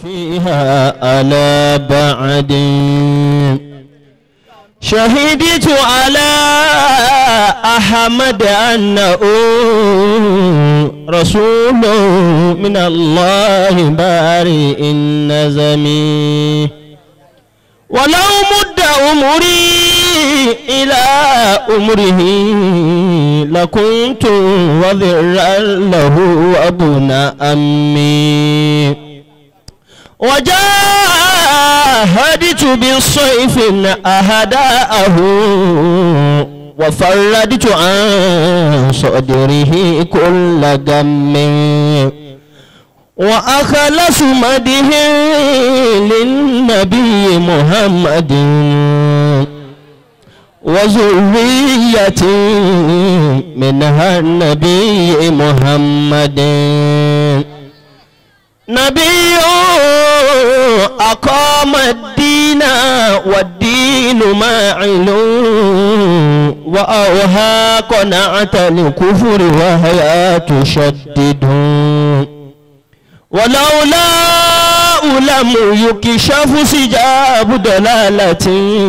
فيها على بعد شهدت على أحمد أنه رسول من الله بارئ النزم ولو مد أمري إلى أمره لكنت وذرا له أبن أمي وجاهدت بالصيف أهداءه وفردت عن صدره كل غم وأخلص مده للنبي محمد وذرية منها النبي محمد نبي أقام الدين والدين ماعل وأوهى قناعة الكفر وهي تشدد ولولا لم يكشف سجاب دلالة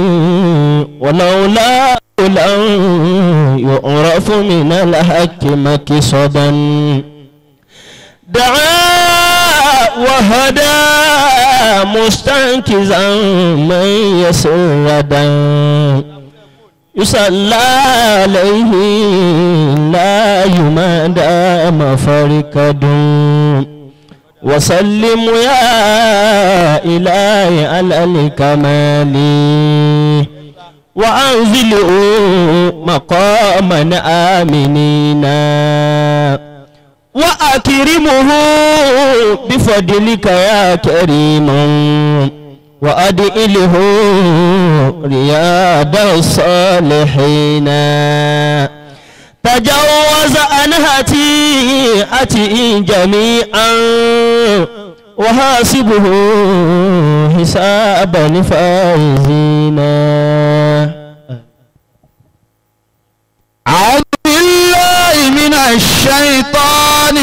ولولا لم يعرف من الحق مكصدا دعا وهدى مستنكزا من يسردا يصلى عليه لا يمادى مفركد وسلم يا إلهي على الكمال وأنزله مقاما آمنين وأكرمه بفضلك يا كريم وأدئله رياض الصالحين تجاوز عن هتيئته جميعا وحاسبه حسابا فائزين أعوذ بالله من الشيطان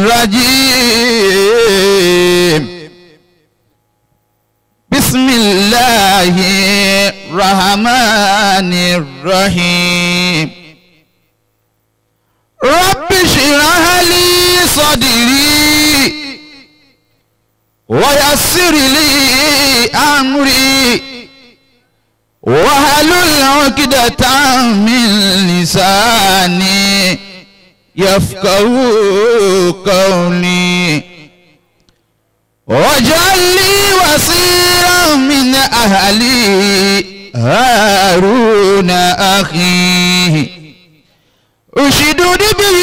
الرجيم بسم الله الرحمن الرحيم رب اشرح لي صدري ويسر لي أمري واحلل عقدة من لساني يفقه قولي واجعل لي وصيرا من أهلي هارون أخي أشدد به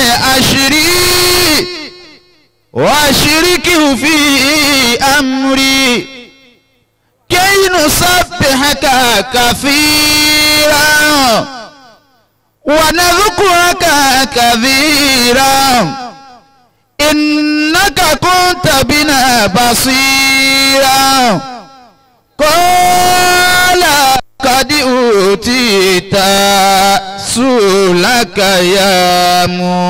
أشري وأشركه في أمري كي نسبحك كثيرا ونذكرك كثيرا إنك كنت بنا بصيرا قال قد أوتيت سؤلك يا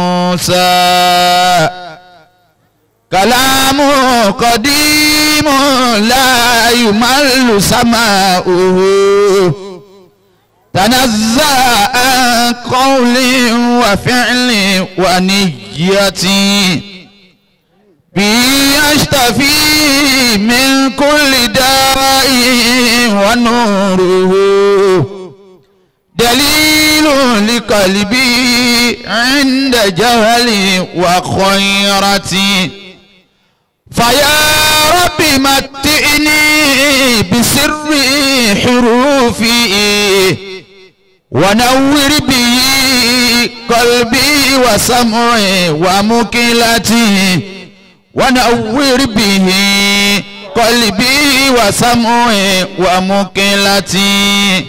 موسى كلام قديم لا يمل سماؤه تنزع عن قول وفعل ونية به يشتفي من كل داء ونوره دليل لقلبي عند جهل وخيرتي فيا رب متئني بسر حروفي ونور به قلبي وسمعي ومكلتي ونور به قلبي وسمعي ومكلتي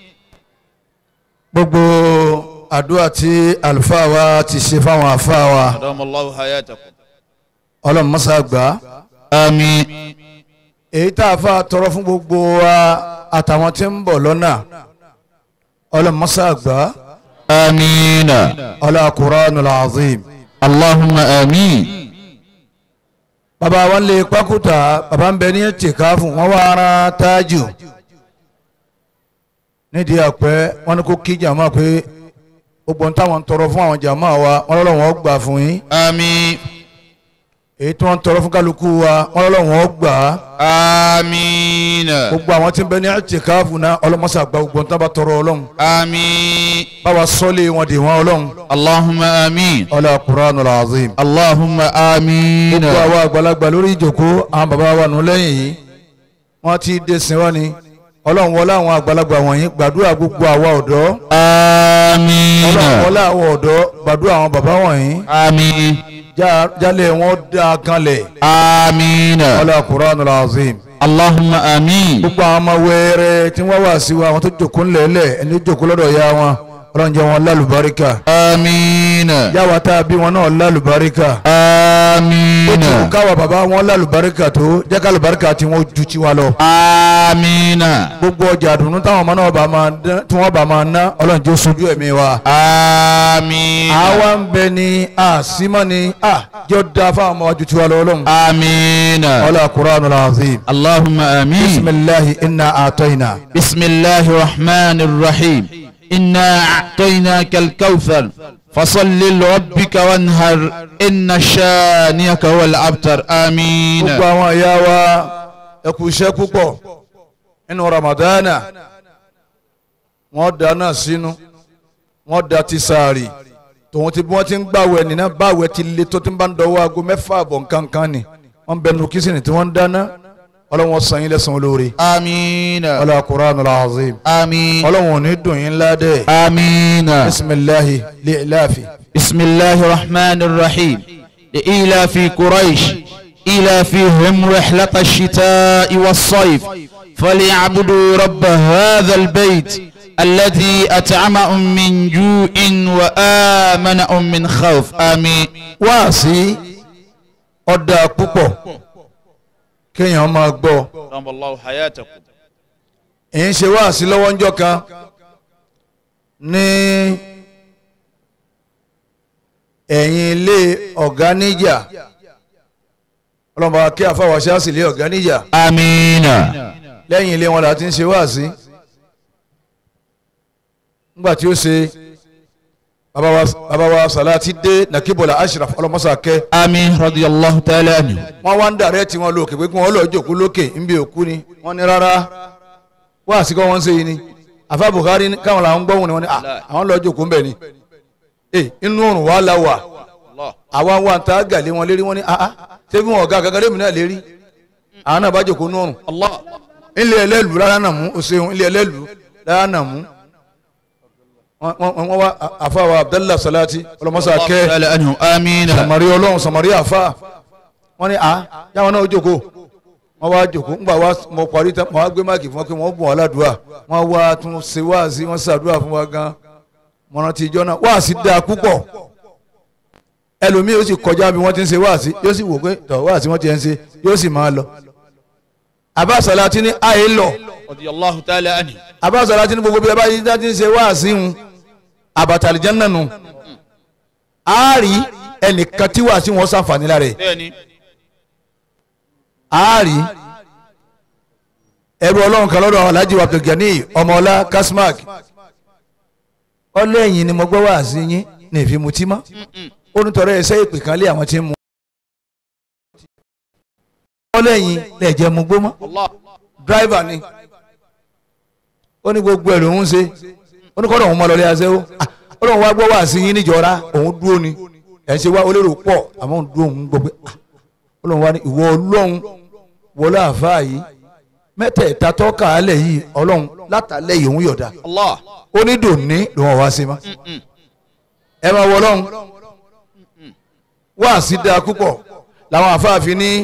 gbogbo àdúrà tí àlùfáà wa ti ṣe fáwọn àfáà wa adamallahu hayatakum ọlọ́run mọ́sá gbà á àmín èyí tá a fà tọrọ fún gbogbo wa àtàwọn tí ń bọ̀ lọ́nà ọlọ́run mọ́sá gbà á amina ọlọ́run Qur'anul azim allahumma amin bàbá wọn lè pákúta bàbá ń bẹ ní tìkáfù wọn wá ara tájù nídìí àpẹ wọn ní kó kí jàmá pé gbogbo ń táwọn ń tọrọ fún àwọn jàmá wa wọn lọ́wọ́ wọn gbà fún yín àmín èyí tí wọ́n ń tọrọ fún kálukú wa wọn lọ́wọ́ wọn gbà á àmín gbogbo àwọn tí ń bẹ ní tìkáfù náà ọlọ́mọṣà gba gbogbo ń tábà tọrọ ọlọ́run àmín báwa sọ́lé wọn dè wọn ọlọ́run allahumma àmín ọlá Qur'anul azim allahumma àmín gbogbo àwọn àgbàlagbà lórí ìjòkó àwọn bàbá wa nù lẹ́yìn yìí wọ́n ti dé sin wọ́n ni ọlọ́run wọlé àwọn àgbàlagbà wọ̀nyí gbàdúrà gbogbo àwa ọ̀dọ́ àmín ọlọ́run wọlé àwọn ọ̀dọ́ gbàdúrà àwọn bàbá wọ̀nyí àmín já- jálẹ̀ wọn dá kanlẹ̀ àmín ọlá Qur'anul azim allahumma àmín gbogbo àwọn ọmọ wẹ́rẹ́ tí wọ́n wà sí wa àwọn tó jòkó ńlẹ̀ẹ́lẹ̀ ẹni tó jòkó lọ́dọ̀ ya wọn ọlọ́run jẹ́ wọn lálùbáríkà àmín yàwá tá a bí wọn náà lálùbáríkà àmín ó ti kú káwa bàbá wọn lálùbáríkà tó jẹ́ kálùbáríkà tí wọ́n ju tiwa lọ. àmín gbogbo ọjà àdùnnú táwọn ọmọ náà bá máa dán tí wọ́n bá máa ná ọlọ́run jẹ́ sojú ẹ̀mí wa. àmín àwa ń bẹ ní àsímọ́ ni à jọ da fáwọn ọmọ wa ju tiwa lọ ọlọ́run. àmín ọlá Qur'anul azim. allahumma àmín bisimilahi inna atoyina. بسم الله الرحمن الرحيم إنا أعطيناك الكوثر فصل لربك وانهر إن شانئك هو الأبتر آمين gbogbo àwọn ìyá wa ẹ kú iṣẹ́ púpọ̀ nínú ramadana wọ́n dáná sínú wọ́n da ti sáàrì tòun ti bí wọ́n ti ń gbàwẹ̀ nínú báwẹ̀ ti le tó ti ń bá ń dọwọ́ aago mẹ́fà àbọ̀ nǹkankan ni wọ́n bẹ nu kìsìnì tí wọ́n ń dáná ọlọ́wọ́n san yín lẹ́san olóore آمين ọlọ́wọ́ Qur'anul azim آمين ọlọ́wọ́n ò ní dùn yín ládẹ́ آمين bisimilahi li'lafi بسم الله الرحمن الرحيم لإيلاف قريش إيلافهم رحلة الشتاء والصيف فليعبدوا رب هذا البيت الذي أطعمهم من جوع وآمنهم من خوف آمين wáàsí ọ̀dà púpọ̀ kéèyàn máa gbọ́ رحم الله حياتكم èyí ń ṣe wáàsí lọ́wọ́ ńjọ́ kan ní ẹ̀yìn ilé ọ̀gá níjà ọlọ́mọba kí àfàwọ̀ṣẹ́ àsì ilé ọ̀gá níjà آمين lẹ́yìn ilé wọn là ti ń ṣe wáàsí nígbà tí ó ṣe bàbá wa- bàbá wa Sàlátì dé nàkíbọ̀lá Ashraf ọlọ́mọṣà kẹ́ آمين رضي الله تعالى عنه wọ́n wá ń dàrẹ́ tí wọ́n lókè pé kí wọ́n lọ́ọ́ jòkó lókè níbi òkú ni wọ́n ní rárá wáàsí kọ́ wọ́n ń ṣe yìí ni àfa Buhari ní káwọn làwọn gbọ́hùn ni wọ́n ní "Ah, àwọn lọ́ọ́ jòkó ń bẹ̀ ni ee inú òrùn wa la wà الله àwa wa ta gàlé wọn lérí wọn ní ah ah ṣé bí wọn ọ̀gá gàgàdé mi náà lérí àwọn náà bá jòkó nú òrùn الله ilé ẹlẹ́lù rárá nà mú òṣèlú ilé ẹlẹ́lù rárá nà mú wọ́n wọ́n wọ́n wá àfa wa Abdallah Salati ọlọmọsà kẹ́ تعالى عنه آمين sàmárì ọlọ́run sàmárì àfa wọ́n ní à yáwọn náà jókòó wọ́n wá jókòó ńgbà wá mọ parí tán wọ́n wá gbé máàkì fún wọn pé wọ́n bùn wọn ládùúà wọ́n wá tún ṣe wáàsí wọ́n ṣàdúrà fún wa gan mọ̀nà tí ìjọ náà wáàsí dáa púpọ̀ ẹlòmíì yóò sì kọjá bí wọ́n ti ń ṣe wáàsí yóò sì wò pé tọ̀ wáàsí wọ́n ti ń ṣe yóò sì máa lọ. Àbá Sàlátì ní àyè lọ رضي الله تعالى عنه Àbá Sàlátì ní gbogbo bí ẹ bá yí dá ti ń ṣe wáàsí ń àbàtàlìjẹ́ náà nù á rí ẹnìkan tí wàásí wọn ṣàǹfààní lára ẹ̀ ثاني àárí ẹrú ọlọ́run kan lọ́dọ̀ alhaji abdulgani ọmọọlá kasmak ọlẹ́yìn ni mo gbọ́ wá sí yín ní ìfimutí mọ́ ó ní tọrọ ẹsẹ́ ìpè kan lé àwọn tí ń mu ọlẹ́yìn lẹ́ẹ̀jẹ̀ mu gbó mọ́ الله dráìvà ni ó ní gbogbo ẹ̀rọ òun ṣe ó ní kọ́dọ̀ òun mọ́ lọ́lẹ́ aṣẹ́wó ó lóun wá gbọ́ wá sí yín níjọra òun dúró ni ẹ̀ ń ṣe wá olérò pọ̀ àmọ́ òun dúró òun gbọ́ pé ah, ó lóun wá ní ìwọ ọlọ́run wọlé àfáà yìí mẹ́tẹ̀ẹ̀ta tọ́ka alẹ̀ yìí ọlọ́run látàlẹ́ yìí òun yọ̀dá الله ó ní dòní lòun wá sí ma ẹ máa wọ ọlọ́run wá sí dáa púpọ̀ làwọn àfáàfin ní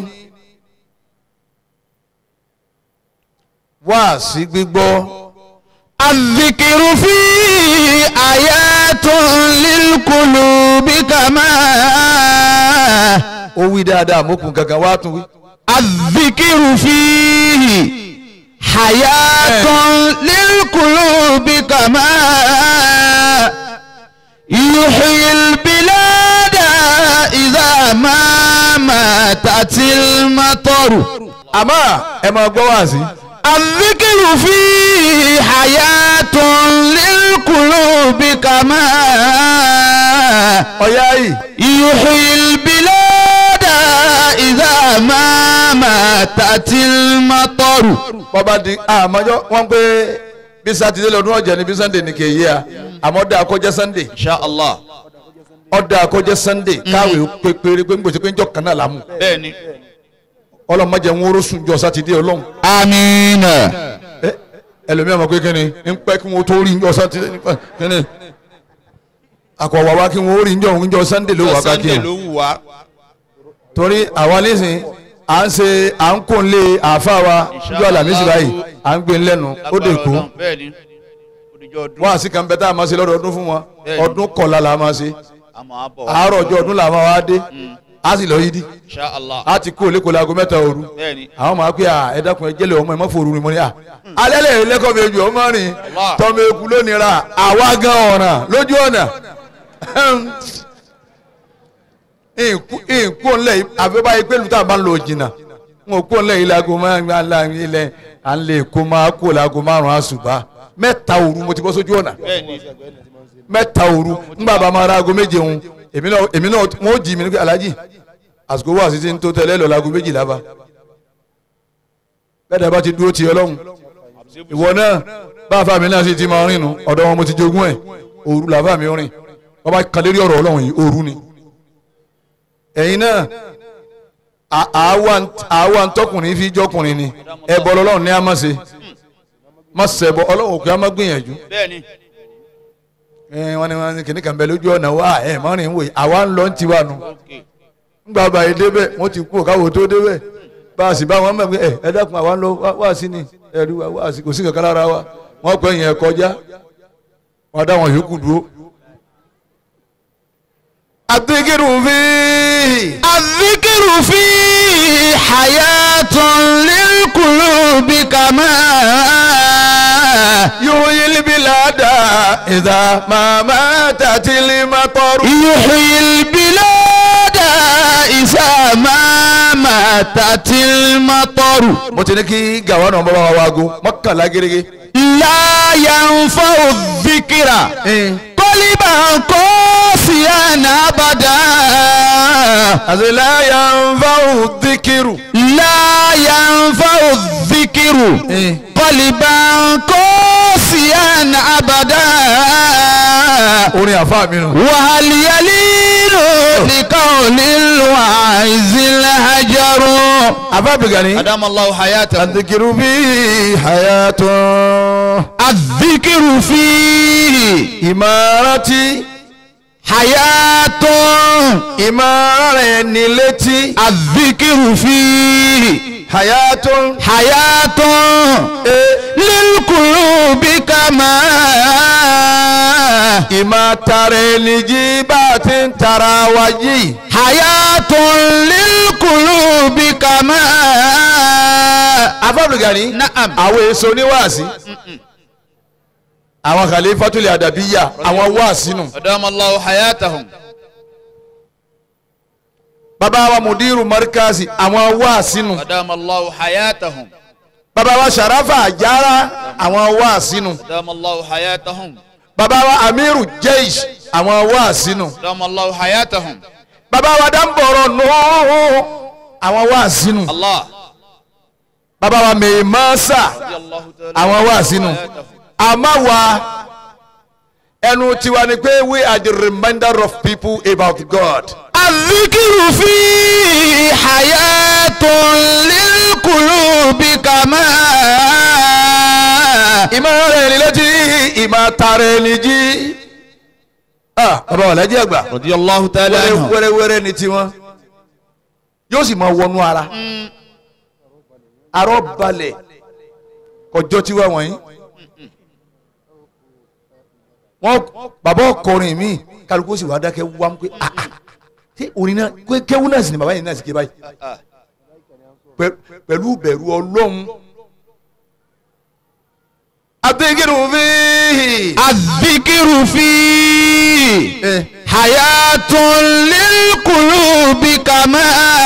wá sí gbígbọ́ الذكر فيه آيات للقلوب كما ó wí dáadáa mọ́kùn gangan wá tún wí. الذكر فيه حياة للقلوب كما يحيي البلاد إذا ما ماتت المطر àmọ́ ẹ máa gbọ́ wá sí. الذكر فيه حياة للقلوب كما ọ̀yá yìí يحيي البلاد إذا ما ماتت المطر bọ́ba di àmọ́jọ́ wọ́n pé bí sátidé lọ́dún ọ̀jẹ̀ ni bí sunday ni kì í yé a àmọ́ ọ̀dà àkọ́jẹ́ sunday insha allah ọ̀dà àkọ́jẹ́ sunday káwé pépéré pé ngbèsè pé njọ́ kan náà lámù bẹ́ẹ̀ni. ọlọ́mọdé ń wóró sùn jọ sátidé ọlọ́run amiina. ẹ ẹlòmíà mọ̀ pé kíni ń pẹ́ kí wọ́n tó rí njọ́ sátidé nípa kíni àkọ́wà wa kí wọ́n rí njọ́ njọ́ sunday ló wà ká kí sunday wọn ló wù wá. torí àwa nísìn à ń ṣe à ń kó lé àáfà wa njọ́ àlàmísì báyìí à ń gbé lẹ́nu ó dé kó bẹ́ẹ̀ni odijọ́ ọdún wọ́n àti kan bẹ́ẹ̀ tá a máa ṣe lọ́dọọdún fún wọn Bẹ́ẹ̀ni. ọdún kọ̀ọ̀la la máa ṣe àmọ́ àbọ̀ wá. àárọ̀ ọjọ́ ọdún làwọn wa dé a sì lọ yí di insha allah a ti kó olè kó lago mẹ́ta òru bẹ́ẹ̀ni. àwọn máa pé à ẹ dákun ẹ jẹ́lẹ̀ ọmọ ẹ má fòrú ni mo ní à alẹ́ lè lẹ́kọ̀ọ́ mi ojú ọmọ rìn Allah. tọ́mọ eku lónìí ra àwa gan ọ̀ràn lójú ọ̀nà ìkó ńlẹ̀ yìí àfẹ́bá yìí pẹ̀lú tá a bá ń lo jìnnà n ò kó ńlẹ̀ yìí lago máa ń la ilẹ̀ à ń lè kó máa kó lago márùn-ún àṣùbà mẹ́ta òru mo ti bọ́ sójú ọ̀nà bẹ́ẹ̀ni. mẹ́ta òru ńgbà bá máa ra aago méje òun èmi náà èmi náà wọ́n ó jí mi ní pé alájì àsìkò wà sí ti ń tó tẹ́lẹ̀ lọ láago méjìlá bá bẹ́ẹ̀ dàbá ti dúró ti ọlọ́run ìwọ náà báfa mi náà sì ti máa rìn nù ọ̀dọ̀ wọn mo ti jogún ẹ̀ òru làbá mi rìn wọ́n bá kan lérí ọ̀rọ̀ ọlọ́run yìí òru ni ẹ̀yin náà à- àwa ń- àwa ń tọkùnrin fi jọkùnrin ni ẹbọ lọ́lọ́run ní a má ṣe má ṣẹbọ ọlọ́run òkè á má gbìyànjú bẹ́ẹ̀ni. ẹ wọn ni wọn ni kìnnì kan bẹ lójú ọ̀nà wa ẹ mọ́rin wò yìí àwa ń lọ ń tiwa nù ńgbà báyìí débẹ̀ wọ́n ti kú káwọ́ tó débẹ̀ bá a sì bá wọn mọ̀ pé ẹ ẹ dákun àwa ń lọ wá- wá sí ni ẹ̀rí wa wá sí kò sí kankan lára wa wọ́n pẹ́ yẹn kọjá wọ́n dá wọn yòókù dúró. àtẹ̀kẹ́rù fi الذكر فيه حياة للقلوب كما yóò yí libi láda ìdá màmá tàtìlì mọ́tọ́rù. يحيي البلاد إذا ما ماتت المطر mo ti ní kí gàwọn náà bá wa wáago mọ́kànlá gẹ́gẹ́. لا ينفع الذكر قلبا قاسيا أبدا àti láyà ń bá òdìkìrù. لا ينفع الذكر Eh. قلبا قاسيا أبدا orin àfa mi nù. وهل يلين لقول الواعز الهجر àfa bìgàní. أدام الله حياته àdìkìrù bí hayatun. الذكر فيه ìmọ̀ràtí. حياة ìmọ̀ràn ní létí. الذكر فيه hayatun. حياة للقلوب كما ìmọ̀ tara ẹni jí bá a ti ń tara wa yìí. حياة للقلوب كما àfa bìgàní. نعم àwọn èso oníwàásí. àwọn khalifatul adabiyya àwọn wàásí nù. أدام الله حياتهم bàbá wa mudiru markazi àwọn wàásí nù. أدام الله حياتهم bàbá wa sàràfà àjàrà àwọn wàásí nù. أدام الله حياتهم bàbá wa amiru jeish àwọn wàásí nù. أدام الله حياتهم bàbá wa dambọrọ nù àwọn wàásí nù. الله bàbá wa mèémásà رضي الله تعالى àwọn wàásí nù. àmọ́ wa ẹnu tiwa ni pé we are the reminder of people about God. الذكر فيه حياة للقلوب كما ìmọ̀ rẹ̀ ni létí ìmọ̀ tara ẹni jí. Ah, bàbá wa lẹ́jẹ̀ àgbà. رضي الله تعالى wẹ́rẹ́ عنه wẹ́rẹ́ wẹ́rẹ́ ni tiwọn yóò sì máa wọnú ara arọ balẹ̀ kọjọ́ tiwa wọ̀nyí wọn bàbá ọkọrin mi kálukú sì wá dákẹ́ wá ń pé ah ah ṣé orin náà ké- kéwú náà sì ni bàbá yìí náà sì ké báyìí Pẹ- pẹ̀lú bẹ̀rù ọlọ́run adékèrú fíhì. الذكر فيه Eh. حياة للقلوب كما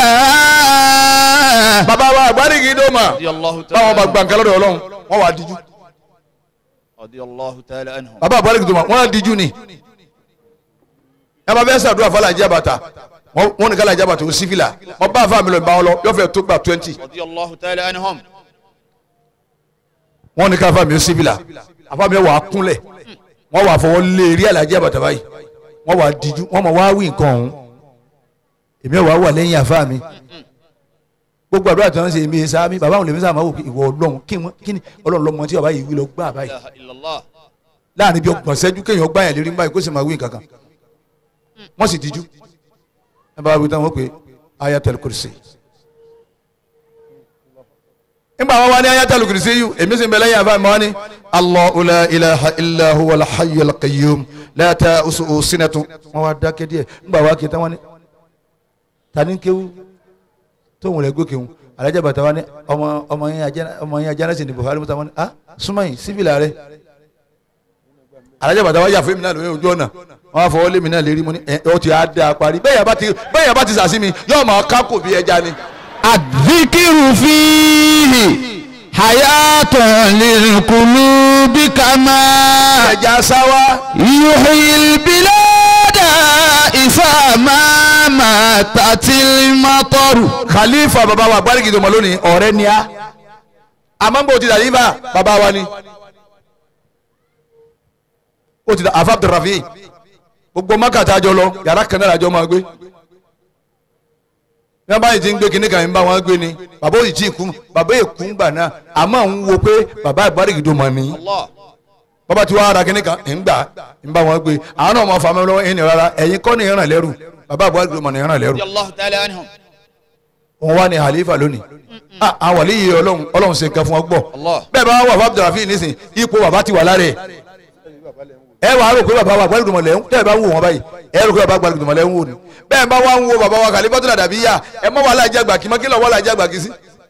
bàbá wa àgbárígi dòmà radiyallahu báwọn bá gba nǹkan lọ́dọ̀ ọlọ́run wọ́n wà á díjú radiyallahu ta'ala anhum bàbá àgbárígi dòmà wọ́n á díjú ni ẹ bá fẹ́ sàdúrà fọlá ìjábàtà wọ́n ní kálá ìjábàtà ó sífìlà wọ́n bá àfa mi lọ ìbá wọn lọ yóò fẹ́ tó gba twenty radiyallahu ta'ala anhum wọ́n ní káfa mi ó sífìlà àfa mi wà á kúnlẹ̀ wọ́n wà á fọwọ́ lé eré àlàjì àbàtà báyìí wọ́n wà á díjú wọ́n mọ̀ wá wí nǹkan ọ̀hún èmi wà á wà lẹ́yìn àfa mi gbogbo àdúrà tí wọ́n ń ṣe èmi sáámi bàbá àwọn lèmi sáà máa wò pé ìwọ ọlọ́run kí wọ́n- kí ni ọlọ́run lọ́mọ tí bàbá yìí wí lọ gbá báyìí ilaha illallah láàrin bí ọgbọ̀n ṣẹ́jú kéèyàn gbá yẹn lérí ń báyìí kó sì máa wí nǹkan kan wọ́n sì díjú ẹ bá wí tán wọ́n pé ayatul kursi nígbà wọn wá ní ayatul kursi yìí èmi sì ń bẹ lẹ́yìn àbá mi wọ́n ní Allahu la ilaha illa huwa al-hayyul qayyum la ta'usuhu sinatun wọ́n wá dákẹ́ díẹ̀ nígbà wá kí tán wọ́n ní tani kéwú tóun rẹ̀ gòkè wọn alájà bàtà wọ́n ní ọmọ ọmọ yẹn ajá ọmọ yẹn ajá náà sì ní Buhari mọ́ta wọ́n ní ah súnmọ́ yìí sífìlà rẹ̀ alájà bàtà wá yà fún mi náà lórí ojú ọ̀nà wọn á fọwọ́ lé mi náà lérí mo ní ẹ ọ ti á dá a parí bẹ́ẹ̀ yà bá ti bẹ́ẹ̀ yà bá ti sàsí mi yóò máa ká kò bí ẹja ni. الذكر فيه حياة للقلوب كما ẹja sáwá يحيي البلاد إذا ما ماتت المطر khalifa baba wa gbárìkì tó mọ lónìí ọ̀rẹ́ ni a àmọ́ bó ti dà yíba baba wa ni ó ti dà afa abdulrafi gbogbo makata àjọ lọ yàrá kan náà àjọ máa gbé bí wọn bá yìí ti ń gbé kinní kan ń bá wọn gbé ni bàbá òyì tí ì kú bàbá èkú ń gbà náà àmọ́ ń wo pé bàbá ìgbárìkì tó mọ ní الله bàbá tí wàá ara kinní kan ń gbà ń bá wọn gbé àwọn náà máa fa mi lọ́wọ́ ẹ̀yìn rárá ẹ̀yin kọ́ ni ìràn lẹ́rù bàbá ìgbárìkì tó mọ ní ìràn lẹ́rù رضي الله تعالى عنهم òun wá ní halifa lónìí Ah, àwọn wàlí yìí ọlọ́run ọlọ́run ṣe nǹkan fún ọ gbọ́ Allah. bẹ́ẹ̀ bá wà fún abdulrafi nísìn ipò bàbá ti wà lára ẹ̀ ẹ wàá rò pé bàbá wa gbàlùdùmọ̀ lẹ́ ń tẹ́ ẹ bá ń wò wọ́n báyìí ẹ rò pé bàbá gbàlùdùmọ̀ lẹ́ ń wò ni bẹ́ẹ̀ bá wà ń wo bàbá wa kàlífàtò dàbí yá ẹ mọ́ wàhálà jẹ́ àgbà kí mọ́ kí lọ́ wàhálà jẹ́ àgbà kí sí.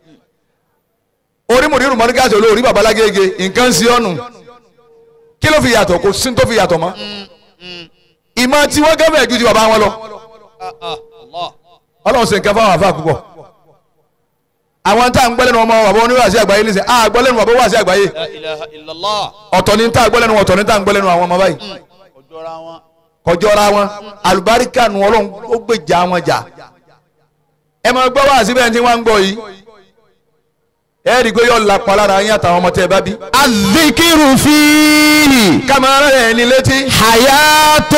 orí mòdìrú mọ́ ní káṣí olórí bàbá lágége nǹkan sí ọ̀nù kí ló fi yàtọ̀ kò sí tó fi yàtọ̀ mọ́ ìmọ̀ tí wọ́n gẹ́fẹ̀ ju ti bàbá wọn lọ آه آه الله ọlọ́run ṣe nǹkan fáwọn àfa púpọ̀ àwọn tá à ń gbọ́ lẹ́nu ọmọ bàbá oníwàásí àgbáyé nísìnyí à gbọ́ lẹ́nu bàbá oníwàásí àgbáyé لا إله إلا الله ọ̀tọ̀ ní tá à gbọ́ lẹ́nu ọ̀tọ̀ ní tá à ń gbọ́ lẹ́nu àwọn ọmọ báyìí ojora wọn kọjọ́ra wọn àlùbáríkà nu ọlọ́run ó gbèjà wọn jà ẹ máa gbọ́ wá síbẹ̀ tí wọ́n ń gbọ́ yìí ẹ rí i pé yóò lápá lára yín àtàwọn ọmọ tẹ́ ẹ bá bí. الذكر فيه kámẹ́rà rẹ̀ ní létí حياة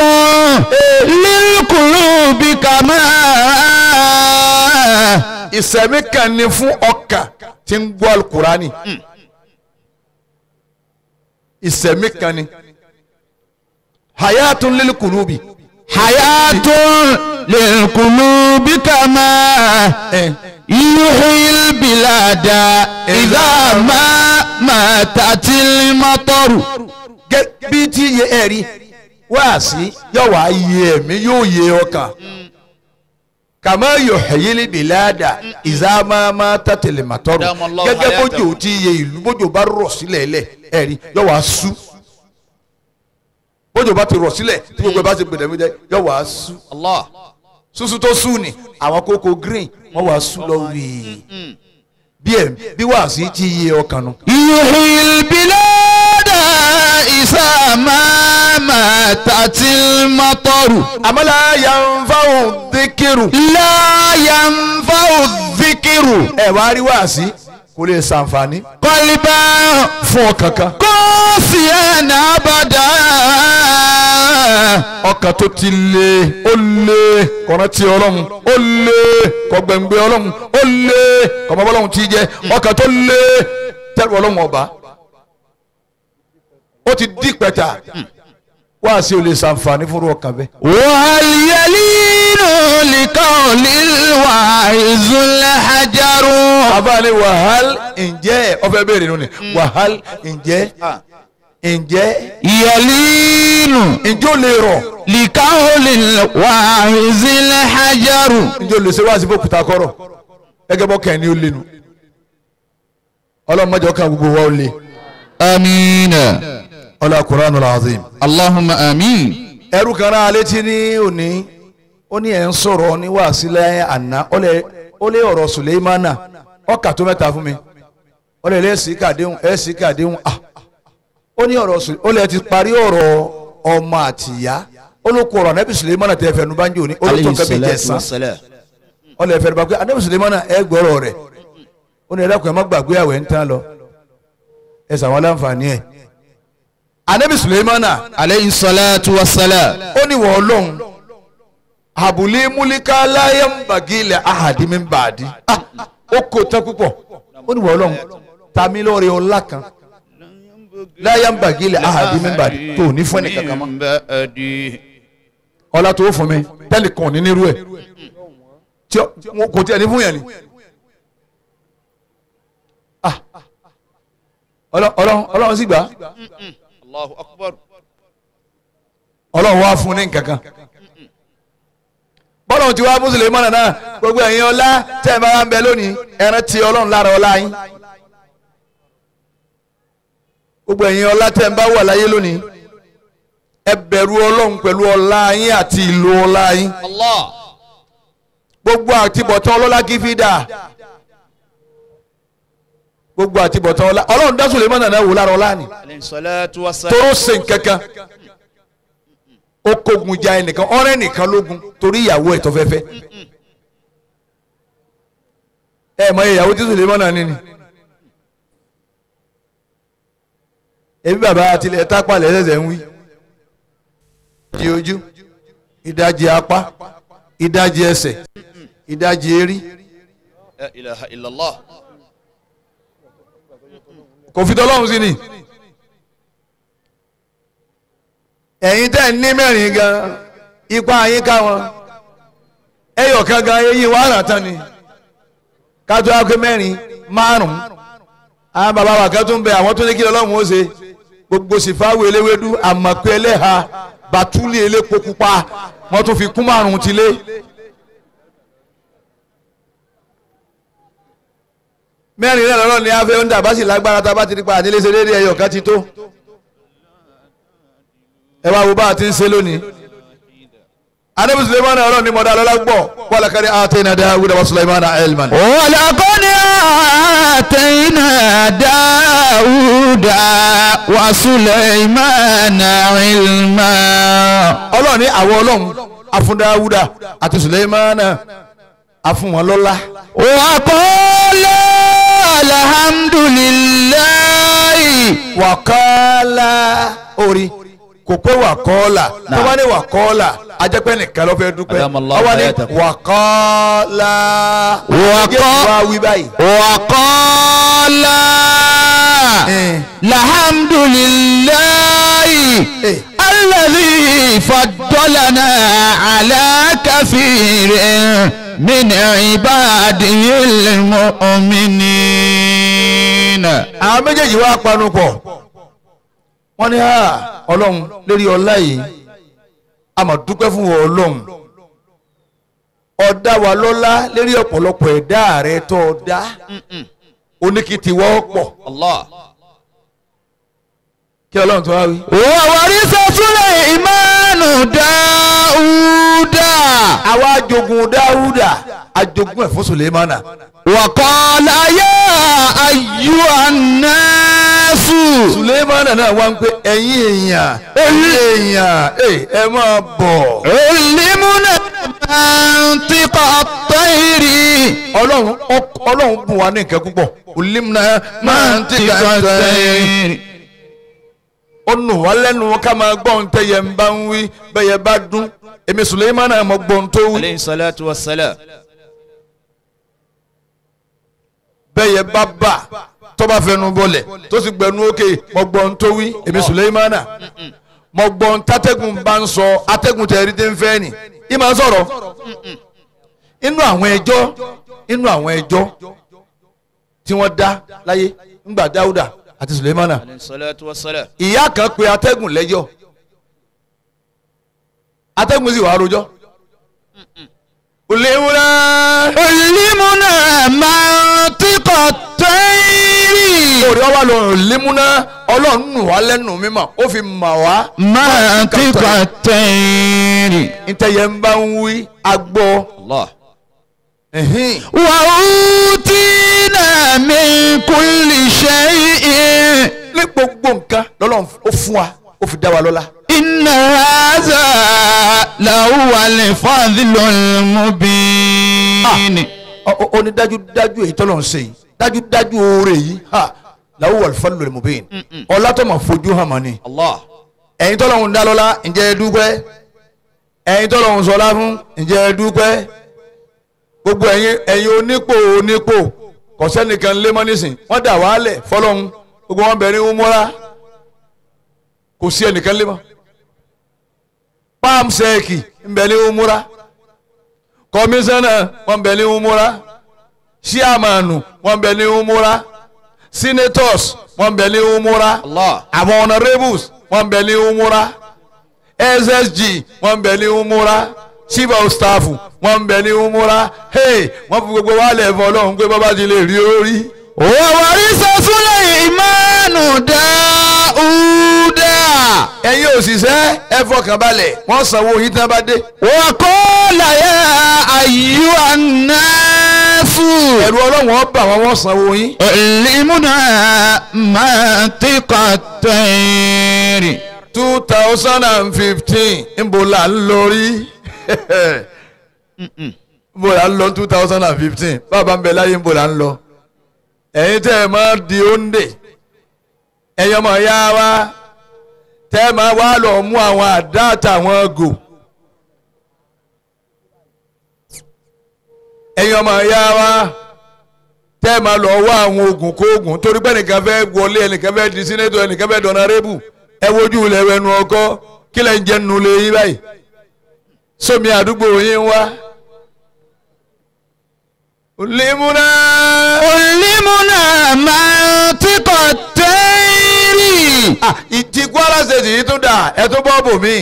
للقلوب كما ìsẹ̀mí kan ní fún ọkàn tí ń gbọ́ alukurani ìsẹ̀mí kan ní hayatun lil kulubi. حياة للقلوب كما Eh. يحيي البلاد إذا ما ماتت المطر gẹ́ bí tí yẹ ẹ rí wáàsí yóò wá yé ẹ̀mí yóò yé ọkàn kàmá yóò hẹ̀yẹ́lì bìláàdà ìzámámá tàtẹ̀lẹ̀ màtọ́rù Adamallahu gẹ́gẹ́ hayatahu. bójú tí yẹ ìlú bójú bá rọ̀ sílẹ̀ lẹ̀ ẹ rí yóò wá sú bójú bá ti rọ̀ sílẹ̀ tí gbogbo ẹ bá ti gbẹdẹ̀mẹdẹ yóò wá sú الله súsú tó sú ni àwọn kókó green wọ́n wá sú lọ wíì bí ẹ bí wáàsí tí yẹ ọkàn nù. يحيي البلاد إذا ما ماتت المطر àmàlà yanfàwù díkìrù. لا ينفع الذكر ẹ wá rí wáàsí kò lè ṣàǹfààní قلبا fún ọkàn kan. قاسيا أبدا ọkàn tó ti lé ó lé kọ̀ọ̀nà tí ọlọ́run ó lé kọ̀gbẹ̀ngbẹ̀ ọlọ́run ó lé kọ̀mọ́bọ́ ọlọ́run tí jẹ́ ọkàn tó lé tẹ́lifù ọlọ́run ọba ó ti dí pẹ̀tà wáàsí ò lè ṣàǹfààní fún ọkàn bẹ́ẹ̀. وهل يلين لقول الواعظ الحجر àbáni wàhál ǹjẹ́ ọfẹ́ béèrè nù ni wàhál ǹjẹ́ ǹjẹ́ يلين ǹjẹ́ ó lè rọ̀ لقول الواعظ الحجر ǹjẹ́ ó lè ṣe wáàsí fún òkúta kọ́rọ̀ gẹ́gẹ́ bọ́ kẹ́ni ó lé nu ọlọ́run mọ́jọ́ kan gbogbo wa ó lé آمين ọlá kuranu lazim. اللهم آمين ẹrú kan náà létí ní òní ó ní ẹ̀ ń sọ̀rọ̀ ní wàásílẹ̀ àná ó lè ó lé ọ̀rọ̀ suleimana ọkà tó mẹ́ta fún mi ó lè lé sí kàdéhùn ẹ̀ sí kàdéhùn à ó ní ọ̀rọ̀ Sule- ó lè ti parí ọ̀rọ̀ ọmọ àtìyá ó ló kó ọ̀rọ̀ anábì suleimana tẹ̀ fẹ́nu bá ń jò ní ó ló tó kẹ́bi jẹ̀sán ó lè fẹ́nu bá pé anábì suleimana ẹ̀ gbọ́rọ̀ rẹ̀ ó ní ẹ̀dá kan ẹ̀ má gbàgbé àwẹ̀ ń tán lọ ẹ̀ sàwọn aláǹfààní ẹ̀ anábì suleimana عليه الصلاة والسلام ó ní wọ́n lóhùn àbúlé múlíká láyé ń bàgílẹ̀ ahàdí mi ń bàdí Ah, ó kò tán púpọ̀ ó ní wọ́n lóhùn tàmí lórí ọlá kan láyé ń bàgílẹ̀ ahàdí mi ń bàdí tó ní fún ẹnìkan kan mọ́ ọlá tó fún mi tẹ́lẹ̀ kan ní nírú ẹ̀ tí ó- wọn kò tiẹ̀ ní fún yẹn ni Ah, Ọlọ́- Ọlọ́run Ọlọ́run sì gbà á. الله أكبر ọlọ́run wá fún ní nǹkankan bọ́lá ti wá mùsùlùmí mọ́nà náà gbogbo ẹ̀yin ọlá tẹ́ ẹ bá wá ń bẹ lónìí ẹran ti ọlọ́run lára ọlá yín gbogbo ẹ̀yin ọlá tẹ́ ẹ bá wà láyé lónìí ẹ bẹ̀rù ọlọ́run pẹ̀lú ọlá yín àti ìlò ọlá yín الله gbogbo àtibọ̀tán ọlọ́lá kì í fi dà gbogbo àtibọ̀tán ọlá ọlọ́run dá Sùlẹ́mánà náà wò lára ọlá ni عليه الصلاة والسلام tóró ṣe nkankan ó kógun ja ẹnìkan ọ̀rẹ́ nìkan lógun torí ìyàwó ẹ̀ tó fẹ́fẹ́ ẹ mọ ìyàwó tí Sùlẹ́mánà ní ni ebi bàbá àtìlẹ̀ tápàlẹ̀ ẹ̀sẹ̀ ń wí ìdajì ojú ìdajì apá ìdajì ẹsẹ̀ ìdajì erí لا إله إلا الله kò fi tọ́lọ́run sí ni ẹ̀yin tẹ́ ń ní mẹ́rin gan ipa yín ká wọn ẹyọ kan gan eyín wàhálà tán ni kájọ akẹ́ mẹ́rin márùn-ún àwọn bàbá wa kan tún bẹ àwọn tó ní kí Ọlọ́run ó ṣe gbogbo sìfáwò eléwédú àmọ̀pẹ́ ẹlẹ́ha bàtúlì elépo pupa wọ́n tún fi kún márùn-ún ti lé. mẹ́rin náà lọ́rọ̀ ni a fẹ́ ń dà bá sì lágbára tá a bá ti di pa ànílé ṣe déédéé ẹyọ kan ti tó ẹ wá wo bá a ti ń ṣe lónìí anabi suleiman ọlọ́run ni mọ̀dá lọ́la gbọ́ wàlá kárí àtẹ̀yìn náà dáhùn wa suleiman elman. ولقد آتينا داود وسليمان علما ọlọ́run ní àwọn ọlọ́run afún dáwúdà àti suleiman afún wọn lọ́lá وقال الحمد لله wàkọ́lá orí kò pé wàkọ́lá tó bá ní wàkọ́lá ajẹ́pẹ́ nìkan ló fẹ́ dúpẹ́ Adamallahu ọwọ́ ní hayatakum. wàkọ́lá Wàkọ́- wá wí báyìí. وقال Eh. الحمد لله Eh. الذي فضلنا على كثير من عباده المؤمنين àwọn méjèèjì wá panu pọ̀ wọ́n ní ha ọlọ́run lórí ọlá yìí a máa dúpẹ́ fún wọn ọlọ́run ọ̀dá wa lọ́lá lérí ọ̀pọ̀lọpọ̀ ẹ̀dá rẹ tó o dá oníkìtì wọ́pọ̀ الله kí ọlọ́run tó wá wí. وورث سليمان داود àwa ajogun dáúdà ajogun ẹ̀ fún sulemana وقال يا أيها الناس sulemana náà wá ń pé ẹ̀yin èèyàn ẹ̀yin èèyàn ẹ̀ ẹ máa bọ̀ علمنا منطق الطير ọlọ́run ọk- ọlọ́run bùn wá ní nǹkan púpọ̀ olimna منطق الطير ó nù wá lẹ́nu ká máa gbọ́ ohun tẹ́yẹ ń bá ń wí bẹ́yẹ bá dún èmi sulemana mọ̀ gbọ́ ohun tó wí عليه الصلاة والسلام bẹ́yẹ bá bà tó bá fẹnu bọlẹ̀ tó sì gbẹnu òkè mọ̀ gbọ́ ohun tó wí èmi sulemana mọ̀ gbọ́ ohun tátẹ́gùn bá ń sọ atẹ́gùn tẹ̀rí tẹ́ ń fẹ́ nì í máa sọ̀rọ̀ inú àwọn ẹjọ́ inú àwọn ẹjọ́ tí wọ́n dá láyé ńgbà dáúdà àti sulemana عليه الصلاة والسلام ìyá kan pe atẹ́gùn lẹ́jọ́ atẹ́gùn sì wàá rojọ́ olèwúrẹ́ علمنا منطق الطير orí ọwọ́ lọ lémúná ọlọ́run nù wá lẹ́nu mímọ́ ó fi mà wá منطق الطير ntẹ̀yẹ ń bá ń wí agbọ́ Allah. ẹ̀hìn. وأوتينا من كل شيء ní gbogbo nǹkan lọ́lọ́run ó fún wa ó fi dá wa lọ́lá. إن هذا لهو الفضل المبين Ọ- ọ- ó ní dájúdájú èyí tọ́lọ̀ ń ṣe yìí dájúdájú oore yìí ha làwọn wà fún lórí mobin ọlá tó máa fojú hàn mọ́ ni. Allah ẹ̀yin tọ́lọ̀ ń dá lọ́lá ǹjẹ́ ẹ dúpẹ́ ẹ̀yin tọ́lọ̀ ń sọlá fún ǹjẹ́ ẹ dúpẹ́ gbogbo ẹ̀yin ẹ̀yin onípò onípò kọ̀sẹ́nìkan lé mọ́ nísìn wọ́n dà wálẹ̀ fọlọ́hún gbogbo wọn bẹ̀rẹ̀ ń múra kò sí ẹnìkan lé mọ́ palm sẹ́ẹ̀kì ń bẹ̀rẹ̀ ń múra kọmíṣánná wọn bẹ ní umura ṣíàmánu wọn bẹ ní umura senators wọn bẹ ní umura Allah àwọn honourables wọn bẹ ní umura ssg wọn bẹ ní umura chief of staff wọn bẹ ní umura hey wọn fi gbogbo wa lẹ̀ fọ́ ọlọ́run pé bàbá ti lè rí orí. وورث سليمان داود ẹ̀yin òṣìṣẹ́ ẹ fọkàn balẹ̀ wọ́n sanwó yín tí wọ́n bá dé. وقال يا أيها الناس ẹ̀rù ọlọ́run ọba àwọn wọ́n sanwó yín. علمنا منطق الطير two thousand and fifteen nbo la ń lọ rí nbo la ń lọ two thousand and fifteen bàbá ń bẹ láyé nbo la ń lọ ẹ̀yin tẹ́ ẹ máa di òǹdè ẹ̀yin ọmọ ya wa tẹ́ ẹ máa wá lọ mú àwọn àdá àtàwọn gò ẹ̀yin ọmọ ya wa tẹ́ ẹ máa lọ wá àwọn oògùn kóògùn torí pé ẹnìkan fẹ́ wọlé ẹnìkan fẹ́ di sínétọ̀ ẹnìkan fẹ́ dọ̀nà rébù ẹ wojú ilẹ̀ ẹnu ọkọ kí lẹ́ ń jẹ́ nínú ilé yín báyìí sómi àdúgbò yín wá. Limuna. علمنا منطق الطير Ah, ìtì Kwara State yìí tún dà ẹ tún bọ́ bò mí.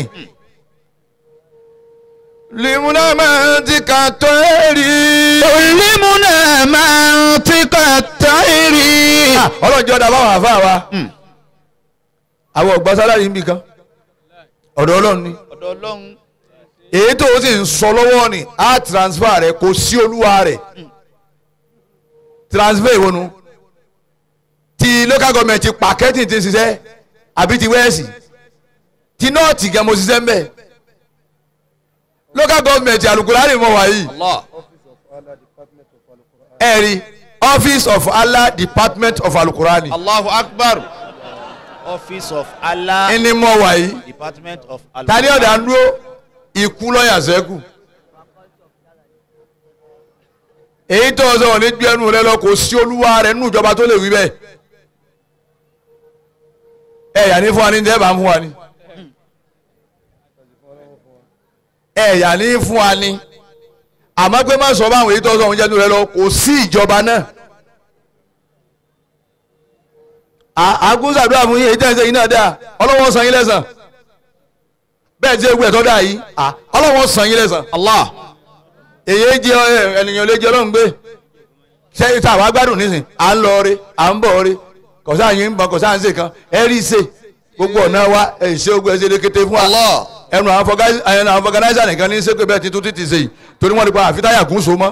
Limuna máa ti kà tó èrì. علمنا منطق الطير Ọlọ́njọ́ da báwọn àfa wa. Àwọn ọ̀gbọ́n sálárì ń bì kan. Ọ̀dọ̀ Ọlọ́run ni. ọ̀dọ̀ Ọlọ́run èyí tó o sì ń sọ lọ́wọ́ ni á transfer rẹ̀ kò sí olúwa rẹ̀ transfer ìwọ́nu ti local government ti pàkẹ́tì ti ṣiṣẹ́ àbí ti wẹ́ẹ̀sì ti nọ́ọ̀tì gan mo ṣiṣẹ́ ń bẹ̀ local government alukurani mọ̀ wáyé Allah ẹ̀rí office of Allah department of alukurani Allahu Akbar office of Allah ẹni mọ̀ wáyé department of tani ọ̀dà ń dúró ikú lọ́yà sẹ́kù èyí tó o sọ̀rọ̀ ní gbé ẹnu rẹ lọ kò sí olúwa rẹ nínú ìjọba tó lè wí bẹ́ẹ̀ ẹ yà ní fún wa ní tẹ́ bá ń fún wa ní ẹ yà ní fún wa ní àmọ́ pé má sọ báwọn èyí tó o sọ̀rọ̀ jẹ́nu rẹ lọ kò sí ìjọba náà àgúnṣàdúrà fún yín èyí tẹ́ ẹ ṣe yín náà dáa ọlọ́wọ́ san yín lẹ́sàn bẹ́ẹ̀ tí ewu ẹ̀tọ́ dà yìí ọlọ́wọ́ san yín lẹ́sàn Allah èyí jẹ ẹ, ènìyàn lè jẹ ọlọ́run gbé ṣé tá a wá gbádùn nísìn à ń lọ rí à ń bọ̀ rí kọ̀sá yín ń bọ̀ kọ̀sá ń ṣe kan ẹ rí ṣe gbogbo ọ̀nà wa ẹ ṣe ogun ẹ ṣe lékété fún wa Allah ẹnu àwọn fọgá- ẹnu àwọn fọgànáìsà nìkan ní sẹ́pẹ̀ bẹ́ẹ̀ títún títí ṣe yìí torí wọ́n ti pa àfitáyà kún so mọ́.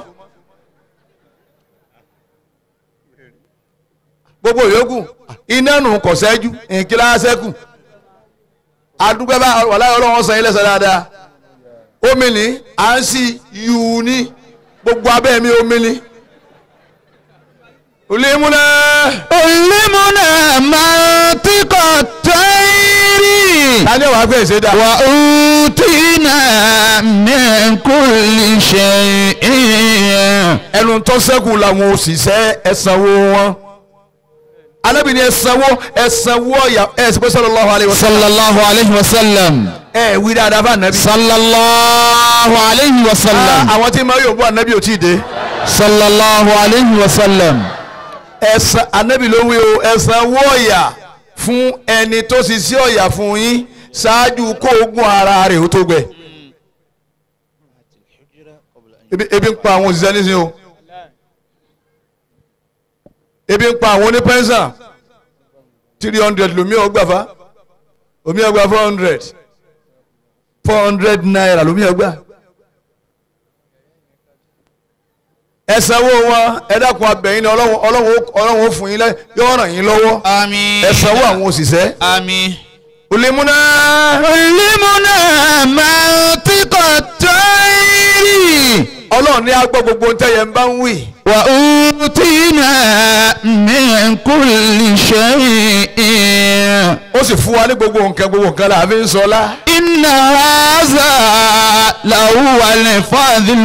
gbogbo yòókù iná nù kọ̀sẹ́jú ìkílá sẹ́kù adúgbò bá wàlá ọlọ́wọ́n san ilé sọ dáadáa omi ni à ń sí yùú ní gbogbo abẹ́ mi omi ni. olèmúnà علمنا منطق الطير tani wàá gbé ìṣe dà. وأوتينا من كل شيء ẹnu tó sẹ́kù làwọn òṣìṣẹ́ ẹ̀sánwó wọn. alábì ni ẹ̀sánwó ẹ̀sánwó ọ̀yà ẹ̀ ṣe pé sallallahu alaihi wasallam. صلى الله عليه وسلم ẹ wí dáadáa fún anabi. صلى الله عليه وسلم àwọn tí ma yóò bú anabi ò tí ì dé. صلى الله عليه وسلم ẹ̀sán anabi ló wí o ẹ̀sánwó ọ̀yà fún ẹni tó ṣiṣẹ́ ọ̀yà fún yín ṣáájú kó ogun ara rẹ̀ ó tó gbẹ. ebi ebi ń pa àwọn òṣìṣẹ́ nísìnyí o ebi ń pa àwọn onípẹ́nsà three hundred lomi ọgbà fa omi ọgbà four hundred four hundred naira lomi ọgbà. ẹ sanwó wọn ẹ dákun abẹ́yìn ni ọlọ́run ọlọ́run ọlọ́run ó fún yín lẹ́ yóò ràn yín lọ́wọ́ àmín. ẹ sanwó àwọn òṣìṣẹ́. àmín. olèmúná علمنا منطق الطير ọlọ́run ní agbọ́ gbogbo ohun tẹ́yẹ ń bá ń wì. وأوتينا من كل شيء ó sì fún wa ní gbogbo nǹkan gbogbo nǹkan la fi ń sọlá. إن هذا لهو الفضل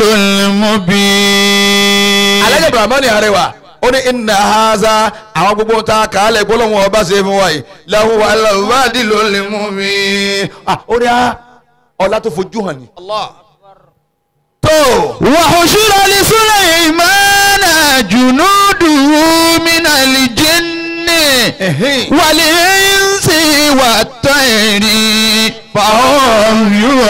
المبين alájẹ bàmánì arẹwà ó ní iná haza àwọn gbogbo ta kàálẹ̀ gbólóhùn ọba ṣe fún wa yìí làwọn aláwádìí ló lè mú mi. Ah, ó ní a ọlá tó fojú hàn ní. Allah. tó وحشر لسليمان جنوده من الجن ẹ̀hìn. والإنس والطير فهم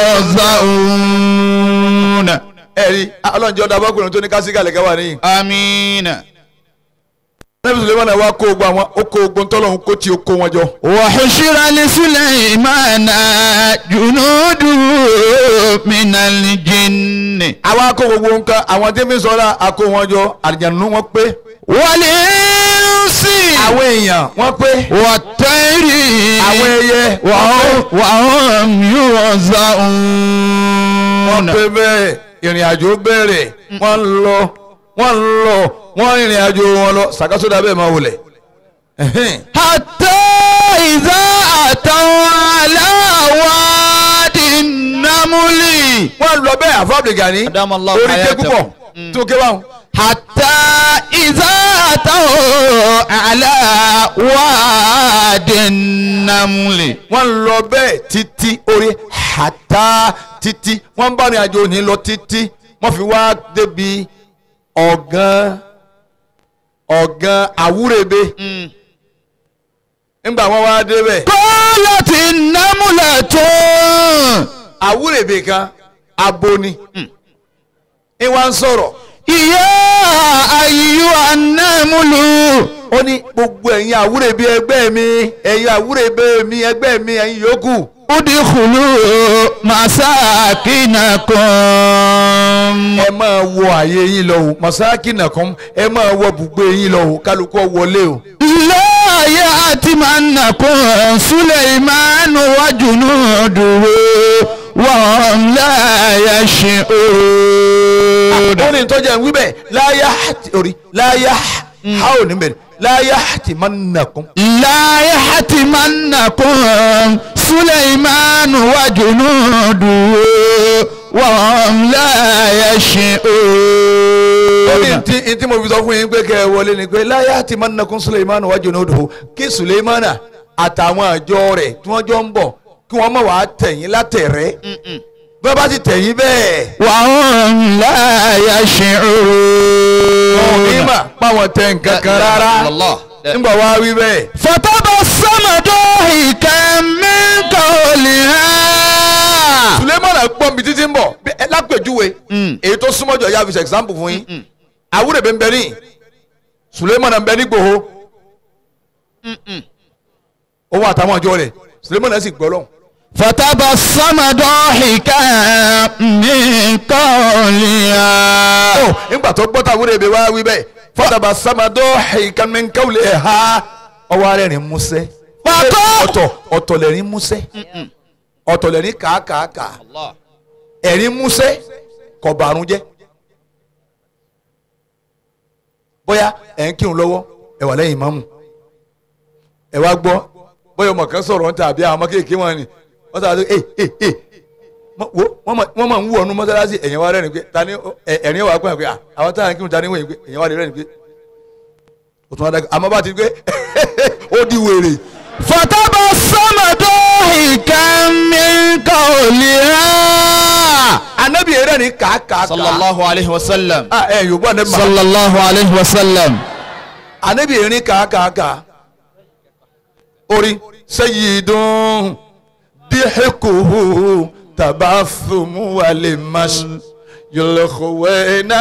يوزعون ẹ̀rí ọlọ́njẹ́ ọ̀dà abọ́kùnrin tó ní kásíkàlẹ̀ ká wà níyìn. àmín. nẹ́bí sùlẹ́mánà wa kó ogun àwọn ó kó ogun tọ́lọ́hún kó tí ó kó wọn jọ. وحشر لسليمان جنوده من الجن àwa kó gbogbo nǹkan àwọn tí mi sọ̀rọ̀ àkó wọn jọ àlìjànú wọn pé. والإنس àwọn èèyàn wọn pé. والطير àwọn ẹyẹ وهم وهم wọ́n يوزعون pé bẹ́ẹ̀ ìrìn àjò bẹ̀rẹ̀ wọ́n ń lọ wọ́n ń lọ wọ́n ìrìn àjò wọn lọ sàkásódà bẹ́ẹ̀ máa wọlé. Ẹ̀hẹ́n. حتى إذا أتوا على وادي النمل wọ́n lọ bẹ́ẹ̀ àfọ́bìgà ní Adamallahu orí ké hayatakum. púpọ̀ tó ké báwọn. حتى إذا أتوا على وادي النمل wọ́n lọ bẹ́ẹ̀ títí orí hàtá títí wọ́n bá ní àjò ní lọ títí wọ́n fi wá débi ọ̀gán ọ̀gán àwúrẹ́bẹ nígbà wọ́n wá débẹ̀ قالت النملة àwúrẹ́bẹ kan aboni ní wọ́n ń sọ̀rọ̀ يا أيها النمل ó ní gbogbo ẹ̀yin àwúrẹ́bẹ ẹgbẹ́ mi ẹ̀yin àwúrẹ́bẹ mi ẹgbẹ́ mi ẹ̀yin yòókù ادخلوا مساكنكم ẹ máa wọ àyè yín lọ o masakina kan ẹ máa wọ bùgbé yín lọ o kálukú wọlé o. لا يأتمنكم سليمان وجنوده وهم لا يشعرون ó ní tọ́jà ń wí bẹ́ẹ̀ láyà orí láyà ha ò ní bẹ̀rẹ̀ láyà tí máa ń nàkún. لا يحتمنكم سليمان وجنوده وهم لا ó ní يشعرون tí tí mo fi sọ fún yín pé kẹ́ ẹ wọlé ni pé láyà tí máa ń nàkún suleiman wájú ní odò kí suleimana àtàwọn àjọ rẹ̀ tí wọ́n jọ ń bọ̀ kí wọ́n má wàá tẹ̀yìn látẹ̀rẹ́ bí wọ́n bá ti tẹ̀yìn bẹ́ẹ̀ وهم لا wọn ò ní يشعرون mà páwọn tẹ̀ nǹkan kan rárá Allah. nígbà wá wí bẹ́ẹ̀. فتبسم ضاحكا من قولها sulemana gbọ́n mi títí ń bọ̀ bí- ẹ lápèjúwe èyí tó súnmọ́ jọ ya fi ṣe example fún yín àwúrẹ̀ bẹ́ẹ̀ ń bẹ ní sulemana ń bẹ ní gbòho òun àtàwọn àjọ rẹ̀ sulemana sì gbọ́ lọ́hùn. فتبسم ضاحكا من قولها ó nígbà tó gbọ́ tàwúrẹ̀ bẹ́ẹ̀ wá wí bẹ́ẹ̀ fọ́tàbà sàmàdọ́ ìkànnìkàwlẹ̀ ẹ̀ ha ọwọ́ rẹ̀ rìn músẹ́ Pàtó! ọ̀tọ̀ ọ̀tọ̀ lẹ̀rín músẹ́ ọ̀tọ̀ lẹ̀rín kàákàákà Allah. ẹ̀rín músẹ́ kò bàrún jẹ́ bóyá ẹ̀ ń kírun lọ́wọ́ ẹ̀ wà lẹ́yìn ìmáàmù ẹ̀ wá gbọ́ bóyá ọmọ kan sọ̀rọ̀ níta àbí àwọn ọmọ kéèké wọn ni wọ́n sọ̀rọ̀ ẹ̀ ẹ̀ ẹ̀ mọ- wo wọ́n mọ̀- wọ́n máa ń wú ọ̀nù mọ́sálásí ẹ̀yìn wa rẹ́rìn pé ta ni ó- ẹ̀- ẹ̀rín wà pé à, àwọn táwọn kírun ta ni wọ̀nyí pé ẹ̀yìn wa rẹ́rìn pé o tún wá dá àmọ́ bá ti gbé ó di wèrè فتبسم ضاحكا من قولها anabi rẹ̀ ní kàákàá sallallahu alayhi wa sallam. ẹ̀ yorùbá anabi ma صلى الله عليه وسلم anabi rẹ̀ kàákàá orí sayyidun dihikuhu tabathumu walimash yulkhwena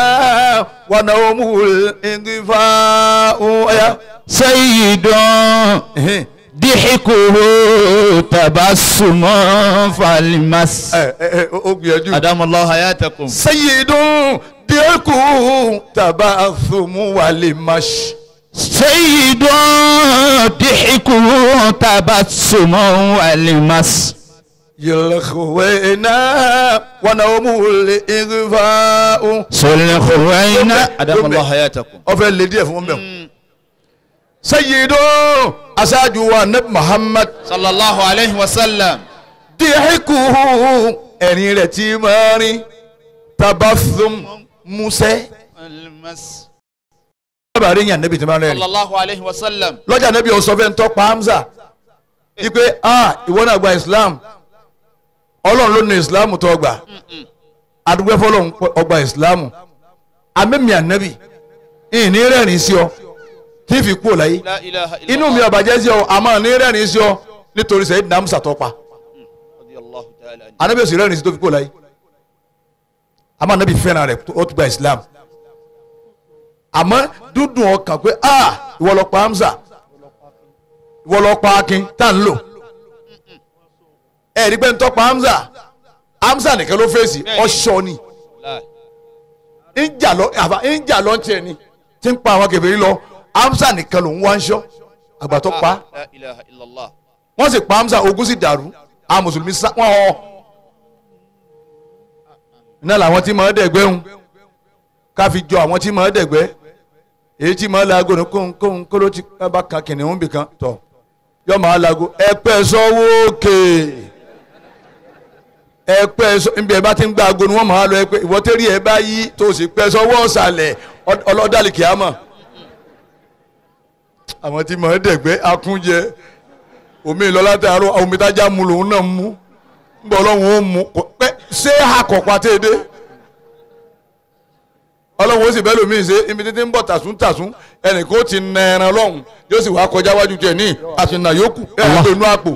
wanawmul indifa'u ya سيد ضحكه تبسم فالمس ẹ ẹ ẹ ó gbìyànjú. أدام الله حياتكم sayyidun díẹ̀kù tabathumu walimash. سيد ضحكه تبسم والمس yilkhwena wanawumul ighfa'u. سلخوين أدام الله حياتكم ọfẹ lè díẹ̀ fún bẹ́ẹ̀. sayyidun aṣáájú wa nabi muhammad صلى الله عليه وسلم díẹ̀kù ẹ̀rín rẹ̀ tí máa rin tabathum musẹ́. المس bàbá rẹ̀ yàn nabi tí máa rẹ̀ صلى الله عليه وسلم lọ́jà nabi ọ̀sọ́ fẹ́ ń tọ́ pa hamza ipe ah ìwọ náà gba islam ọlọ́run ló ní islam tó gbà adúgbò fọlọ́run ọgbà islam amẹ́mi ànábì ìní rẹ́rìn sí ọ tí fi kú láyé لا إله إلا inú mi الله ọ̀bàjẹ́ sí ọ àmọ́ ní rẹ́rìn sí ọ nítorí sẹ́yìn nàmúsà tó pa رضي الله تعالى عنه ànábì òsì rẹ́rìn sí tó fi kú láyé àmọ́ ànábì fẹ́ràn rẹ̀ ó tún gba islam àmọ́ dúdùn ọkàn pé ah ìwọ lọ pa hamza ìwọ lọ pa akin tá n lò ẹ rí pé ń tọ́ pa hamza hamza nìkan ló fèsì Bẹ́ẹ̀ni. ọ̀ṣọ́ ni لا ń jà lọ àbá ń jà lọ ń tiẹ̀ ni tí ń pa àwọn kèfèrí lọ hamza nìkan ló ń wá ń ṣọ́ àgbà tó pa لا إله إلا الله wọ́n sì pa hamza ogun sì dàrú àwọn mùsùlùmí sá wọ́n họ iná làwọn tí màá dẹ̀gbẹ́ ń ká fi jọ àwọn tí màá dẹ̀gbẹ́ èyí tí màá laago ní kóhun kóhun kóló tí bá kan kìnìún bì kan tọ̀ yọ màá laago ẹ̀pẹ́ sọ́wọ́ òkè ẹ̀pẹ́ sọ níbi ẹ̀ bá ti ń gba aago ni wọ́n màá lọ ẹ̀pẹ́ ìwọ́tẹ́rì ẹ̀ bá yí tó o sì pẹ́ sọ́wọ́ ọ̀sàlẹ̀ ọlọ́dàlì kìámà àwọn tí màá dẹ̀gbẹ́ akúnjẹ omi lọ látàárọ̀ omi tájà mu lòun náà mú nbọ ọlọ́run ó mú kò pẹ́ ṣé àkọ́pá tẹ́ ẹ dé ọlọ́run ó sì bẹ́ẹ̀ lómi ṣe ibi títí ń bọ̀ tàsún tàsún ẹnìkan ó ti nà ẹran lọ́hùn yóò sì wá kọjá wájú tiẹ̀ ní àtúnà yòókù ẹ̀ àpò inú àpò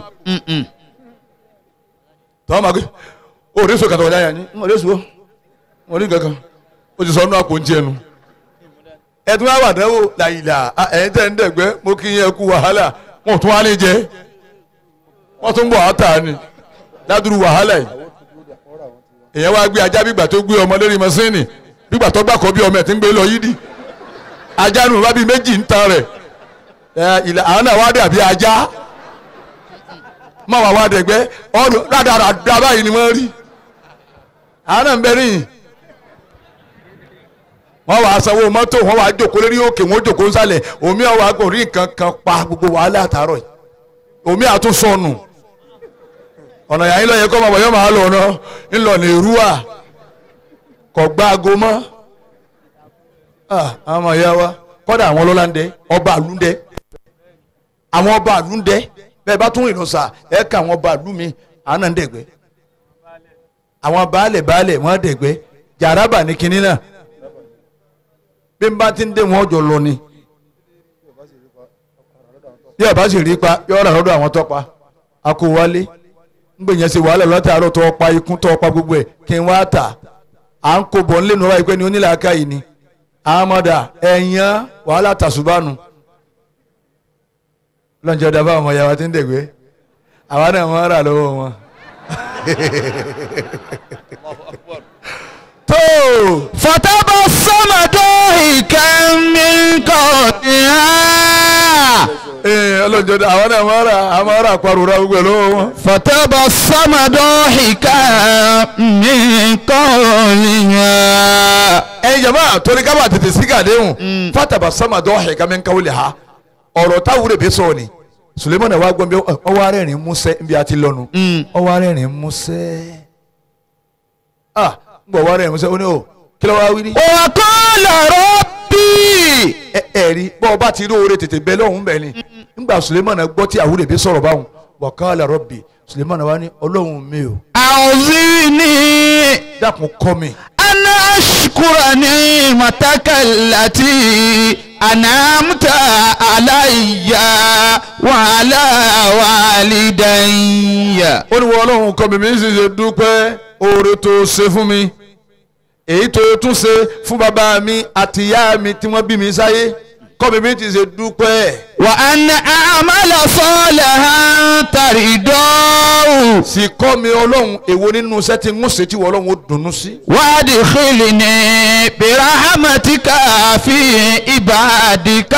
tọ́wọ́n máa gbé òde so kàtà ọ̀dà yà ni òde so òde kankan ó ti sọ inú àpò ń tiẹ̀ nu ẹtún wá wà dánwò làyìlà ẹ̀yin tẹ̀ ń dẹ̀gbẹ́ mo kí yẹn kú wàhálà wọn ò tún wá ní jẹ wọ́n tún bọ̀ àtà ni ládùúrú wàhálà yìí èèyàn wá gbé ajá bígbà tó gbé ọmọ lórí mọ́sínì bígbà tó gbàkọ́ bí ọmọ ẹ̀ tí ń gbé lọ yídì ajá nù bá bí méjì ń tan rẹ̀ ẹ ìlà àwọn náà wá dàbí ajá má wà wá dẹ̀gbẹ́ ọ̀rọ̀ rádaràdà báyìí ni wọ́n rí àwọn náà ń bẹ níyìn wọ́n wàá sanwó mọ́tò wọ́n wàá jókòó lórí òkè wọ́n jókòó nsàlẹ̀ omi àwọn àgọ́ rí nǹkan kan pa gbogbo wàhálà àtàrọ̀ yìí omi àtúnṣọnù ọ̀nà yàrá ńlọ yẹn kọ́ ọmọ yẹn máa lọ ọ̀nà ńlọ ní ìrúwà kò gbá aago mọ́ àwọn ọmọ ìyá wa kọ́dà àwọn ọlọ́lá ń dẹ ọba àlú ń dẹ àwọn ọba àlú ń dẹ bẹ́ẹ̀ bá tún ìlọsà ẹ̀ ká àwọn ọba àlú mi àánà ń dẹ̀gbẹ́ àwọn baálẹ̀ baálẹ̀ wọ́n dẹ̀gbẹ́ jàrábà ní kinní náà bí n bá ti ń dé wọn jọ lọ ni bí ọba sì rí pa yọ ọ̀rọ̀ lọ́dọ̀ àwọn tọ́pa a kò wálé ngbẹ̀yẹn ṣe wàhálà látàárọ̀ tó pa ikún tó pa gbogbo ẹ̀ kí n wá tà à ń kó bọ̀ nílé níwáyé pé ní onílàáká yìí ni àmọ́dà ẹ̀yàn wàhálà tàṣùbánu lọ́njọ́ dábàá ọmọ yàrá tí ń dẹ̀gbẹ́ àwa náà wọ́n rà lọ́wọ́ wọn. الله أكبر tó فتبسم ضاحكا من قولها ọlọ́njọ́ dá àwọn náà wọ́n rà àwọn rà parura gbogbo ẹ̀ lọ́wọ́ wọn. فتبسم ضاحكا من قولها ẹ̀yin jama torí ká bá tètè sí gàdéhùn fataba samadu ọ̀hìn kàmi ń kawulẹ̀ ha ọ̀rọ̀ táwùrẹ̀ bẹ́ẹ̀ sọ ni sulemana wa gbọ́n bí ọwọ́ arẹ́rìn músẹ́ bí a ti lọ́nu ọwọ́ arẹ́rìn músẹ́ ah ń bọ̀ ọwọ́ arẹ́rìn músẹ́ ó ní o kí ló wá wí ní. وقال ربي ẹ ẹ rí bọ́ ọba ti rí oore tètè bẹ́ẹ̀ lọ́hùn bẹ́ẹ̀ ni ńgbà sulemana gbọ́ tí àwùrẹ̀ bẹ́ẹ̀ sọ̀rọ̀ báwọn wàkàlà rọ́bì sulemana wa ní ọlọ́run mi o أعوذني dákun kọ́ mi أن أشكر نعمتك التي أنعمت علي وعلى والدي ó ní wọ́n ọlọ́run kọ́ mi mi sì ṣe dúpẹ́ oore tó ṣe fún mi èyí tó tún ṣe fún bàbá mi àti ìyá mi tí wọ́n bí mi sáyé kọ́ mi bí ti ṣe dúpẹ́ وأن أعمل صالحا ترضاه sì kọ́ mi ọlọ́run èwo nínú iṣẹ́ tí ń ṣe tí wọ́n ọlọ́run ó dunnú sí. وادخلني برحمتك في عبادك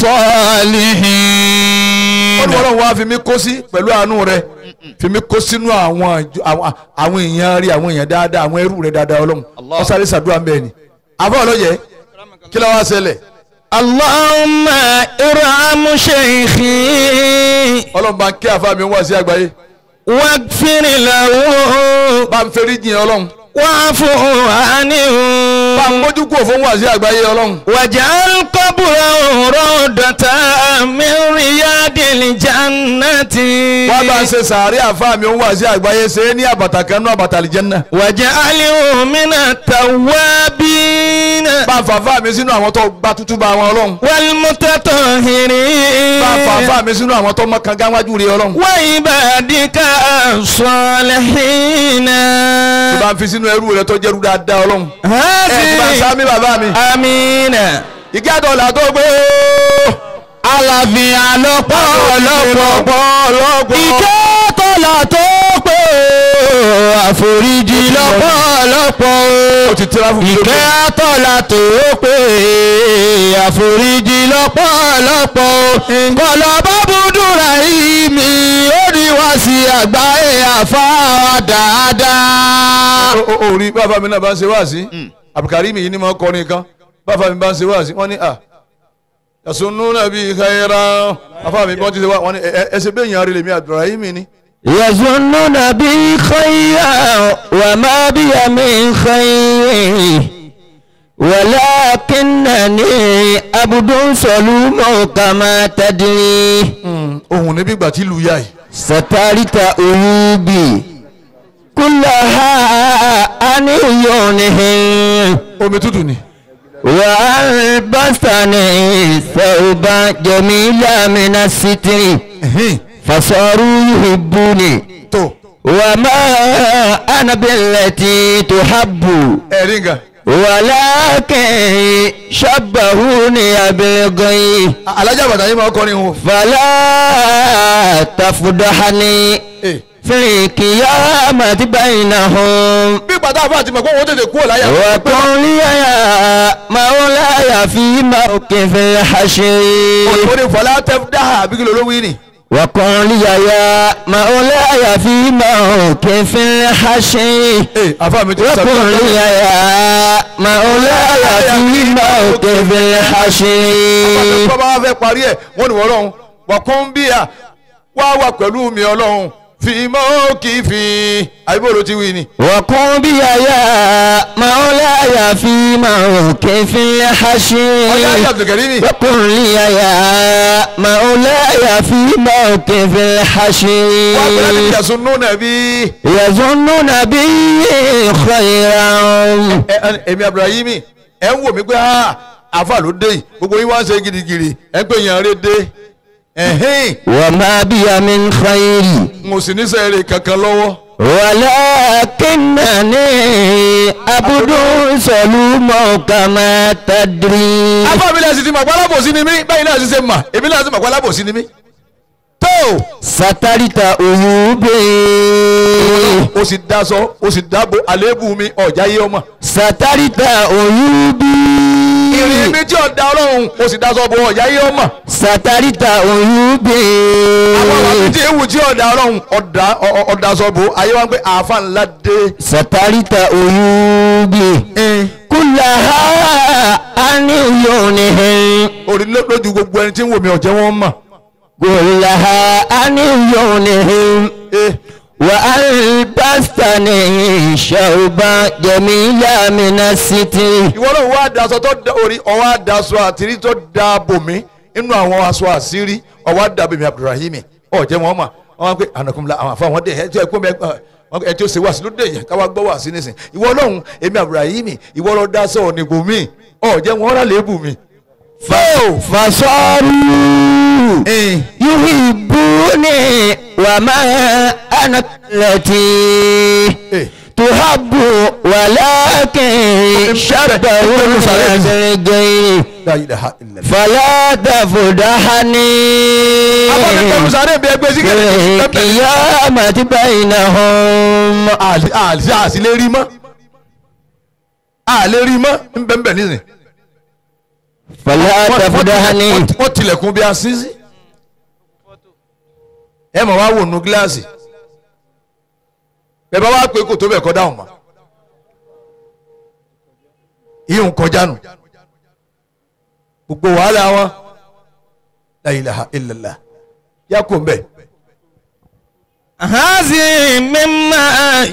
الصالحين wọ́n ní ọlọ́run wá fi mí kó sí pẹ̀lú àánú rẹ fi mí kó sínú àwọn àjọ- àwọn àwọn èèyàn rí àwọn èèyàn dáadáa àwọn ẹrú rẹ dáadáa ọlọ́run Allah. wọ́n sáré sàdúrà mbẹ́ ni àbọ̀ ọlọ́yẹ kí ló wá ṣẹlẹ̀ اللهم ارحم شيخي ọlọ́run bá ń kí àfa mi wá sí àgbáyé واغفر له bá ń ferí jìn ọlọ́run واعف عنه bá ń mójú kúrò fún wá sí àgbáyé ọlọ́run واجعل قبره روضة من رياض الجنة wá bá ń ṣe sàárẹ̀ àfa mi wá sí àgbáyé ṣe é ní àbàtà kan náà àbàtà àlìjẹ́nnà واجعله من التوابين bá ń fàáfà mi sínú àwọn tó gba tútú bá wọn ọlọ́run والمتطهرين bá ń fàáfà mi sínú àwọn tó mọ kan gáwájú rí ọlọ́run وعبادك الصالحين tí bá ń fi sínú ẹrú rẹ tó jẹ́rú dáadáa ọlọ́run ẹ̀ tí bá ń هذه sáámi bàbá mi آمين ìkí àtọ̀là tó gbé àlàáfíà lọ́pọ̀lọpọ̀ ìkẹ́ tọ́lá tó pé àforíjì lọ́pọ̀lọpọ̀ ó ti tẹ́lá fún mi lókè. ìkẹ́ tọ́lá tó pé àforíjì lọ́pọ̀lọpọ̀ kọlọ bábúdúrà yìí mi ó ní wá sí àgbáyé àfáà dáadáa. ó ó rí bàbá mi náà bá ń ṣe wáàsí àbùkárí mi yìí ni mo kọrin kan bàbá mi bá ń ṣe wáàsí wọ́n ní à yasunu nàbí khayra bàbá mi bọ́n ti ṣe wá wọ́n ní ẹ ẹ ṣe bẹ́ẹ̀ yàn rí lèmi Abdulrahim ni يظنون بي خيرا وما بي من خير ولكنني عبد صلوم كما تدري ohun níbi ìgbà tí lu yá yìí سترت عيوبي كلها عن عيونهم omi tútù ni وألبسني ثوبا جميلا من الستر Ẹ̀hìn. فصاروا يحبوني tó وما أنا بالتي تحب ẹ̀rí nǹkan ولكن شبهوني بالغي alájà bàtà yìí máa kọrin o فلا تفضحني Eh, في القيامة بينهم bí pàtó àfa àti mọ̀kọ́ wọn tètè kúrò láyà وقل لي يا مولاي في موقف الحشر òyìnbó ni fọlá tẹ dáhà àbí kí ló ló wí ni وقل لي يا مولاي في موقف الحشر ee àfa mi ti وقل sàbí لي يا مولاي في موقف الحشر bàbá wa fẹ́ parí ẹ̀ wọ́n ní wọ́n lọ́hùn wà kún bí a wá wà pẹ̀lú mi ọlọ́hun fi mọ́ kì í fi àyíbó ló ti wí ni. وقل بي يا مولاي في موقف ọ̀yá الحشر ayé abdulkari ni. وقل لي يا مولاي في موقف الحشر wà á pẹ̀lú àti ìyàsùn nù nàbí. يظنون بي خيرا ẹ ẹ èmi abdulrahimi ẹ ń wò mí pé ah àfa ló dé yìí gbogbo yín wá ń ṣe gidigidi ẹ ń pè yàn rẹ dé ẹ̀hìn وما بي من خير mo sì ní sẹ́ẹ̀rẹ̀ kankan lọ́wọ́. ولكنني عبد صلوم كما تدري afa mi náà sì ti mọ̀ pé alábòsí ni mí báyìí náà sì ṣe mà èmi náà sì mọ̀ pé alábòsí ni mí. tó سترت عيوبي o sì daṣọ o sì dáàbò àléébù mi ọ̀já yé ọmọ. سترت عيوبي ìrìn mi tí ọ̀dà ọlọ́run o sì daṣọ bo ọ̀já yé ọmọ. سترت عيوبي àwọn àwọn mi tí ewu tí ọ̀dà ọlọ́run ọ̀dà ọ̀- ọ̀dà sọ bo ayé wa ń pé àáfà ńlá dé. سترت عيوبي كلها عن عيونهم orí ló- lójú gbogbo ẹni tí ń wò mí ọ̀jẹ̀ wọn mọ̀. كلها عن عيونهم Eh, وألبستني شوبا جميلا من الستر ìwọ náà wá daṣọ tó da orí ọwọ́ àdaṣọ àtìrí tó da bòmí inú àwọn aṣọ àṣírí ọwọ́ àdàbẹ̀mí abdulrahimi ọ̀jẹ̀ wọn mọ̀ wọn pé ànàkùnmí la àwọn àfọwọ́n dé ẹ tí ẹ kó mi ẹ tí ó ṣe wá sí ló dé yẹn káwá gbọ́ wá sí nísìn ìwọ náà èmi abdulrahimi ìwọ lọ daṣọ ònìbò mi ọ̀jẹ̀ wọn rà lébù mi. fẹ́ẹ̀ فصاروا Eh. يحبوني وما أنا التي Eh. تحب ولكن شبهوا بالغير la ilaha illallah. فلا تفضحني abọ́dé tẹnu sáré bí ẹgbẹ́ sí في القيامة بينهم àlè àlè àsì lè rí mọ́ àlè rí mọ́ nbẹ̀nbẹ̀ nísìn. فلا تفضحني wọ́n tilẹ̀kùn bí asínsí. ẹ mọ̀ wá wò nù gíláàsì. bẹ́ẹ̀ bá wá pé kò tó bẹ̀ kọ́ dáhùn mọ́. ìyóò kọjá nù. gbogbo wàhálà wọn. la ilaha illallah. yà kó mbẹ́. هذه مما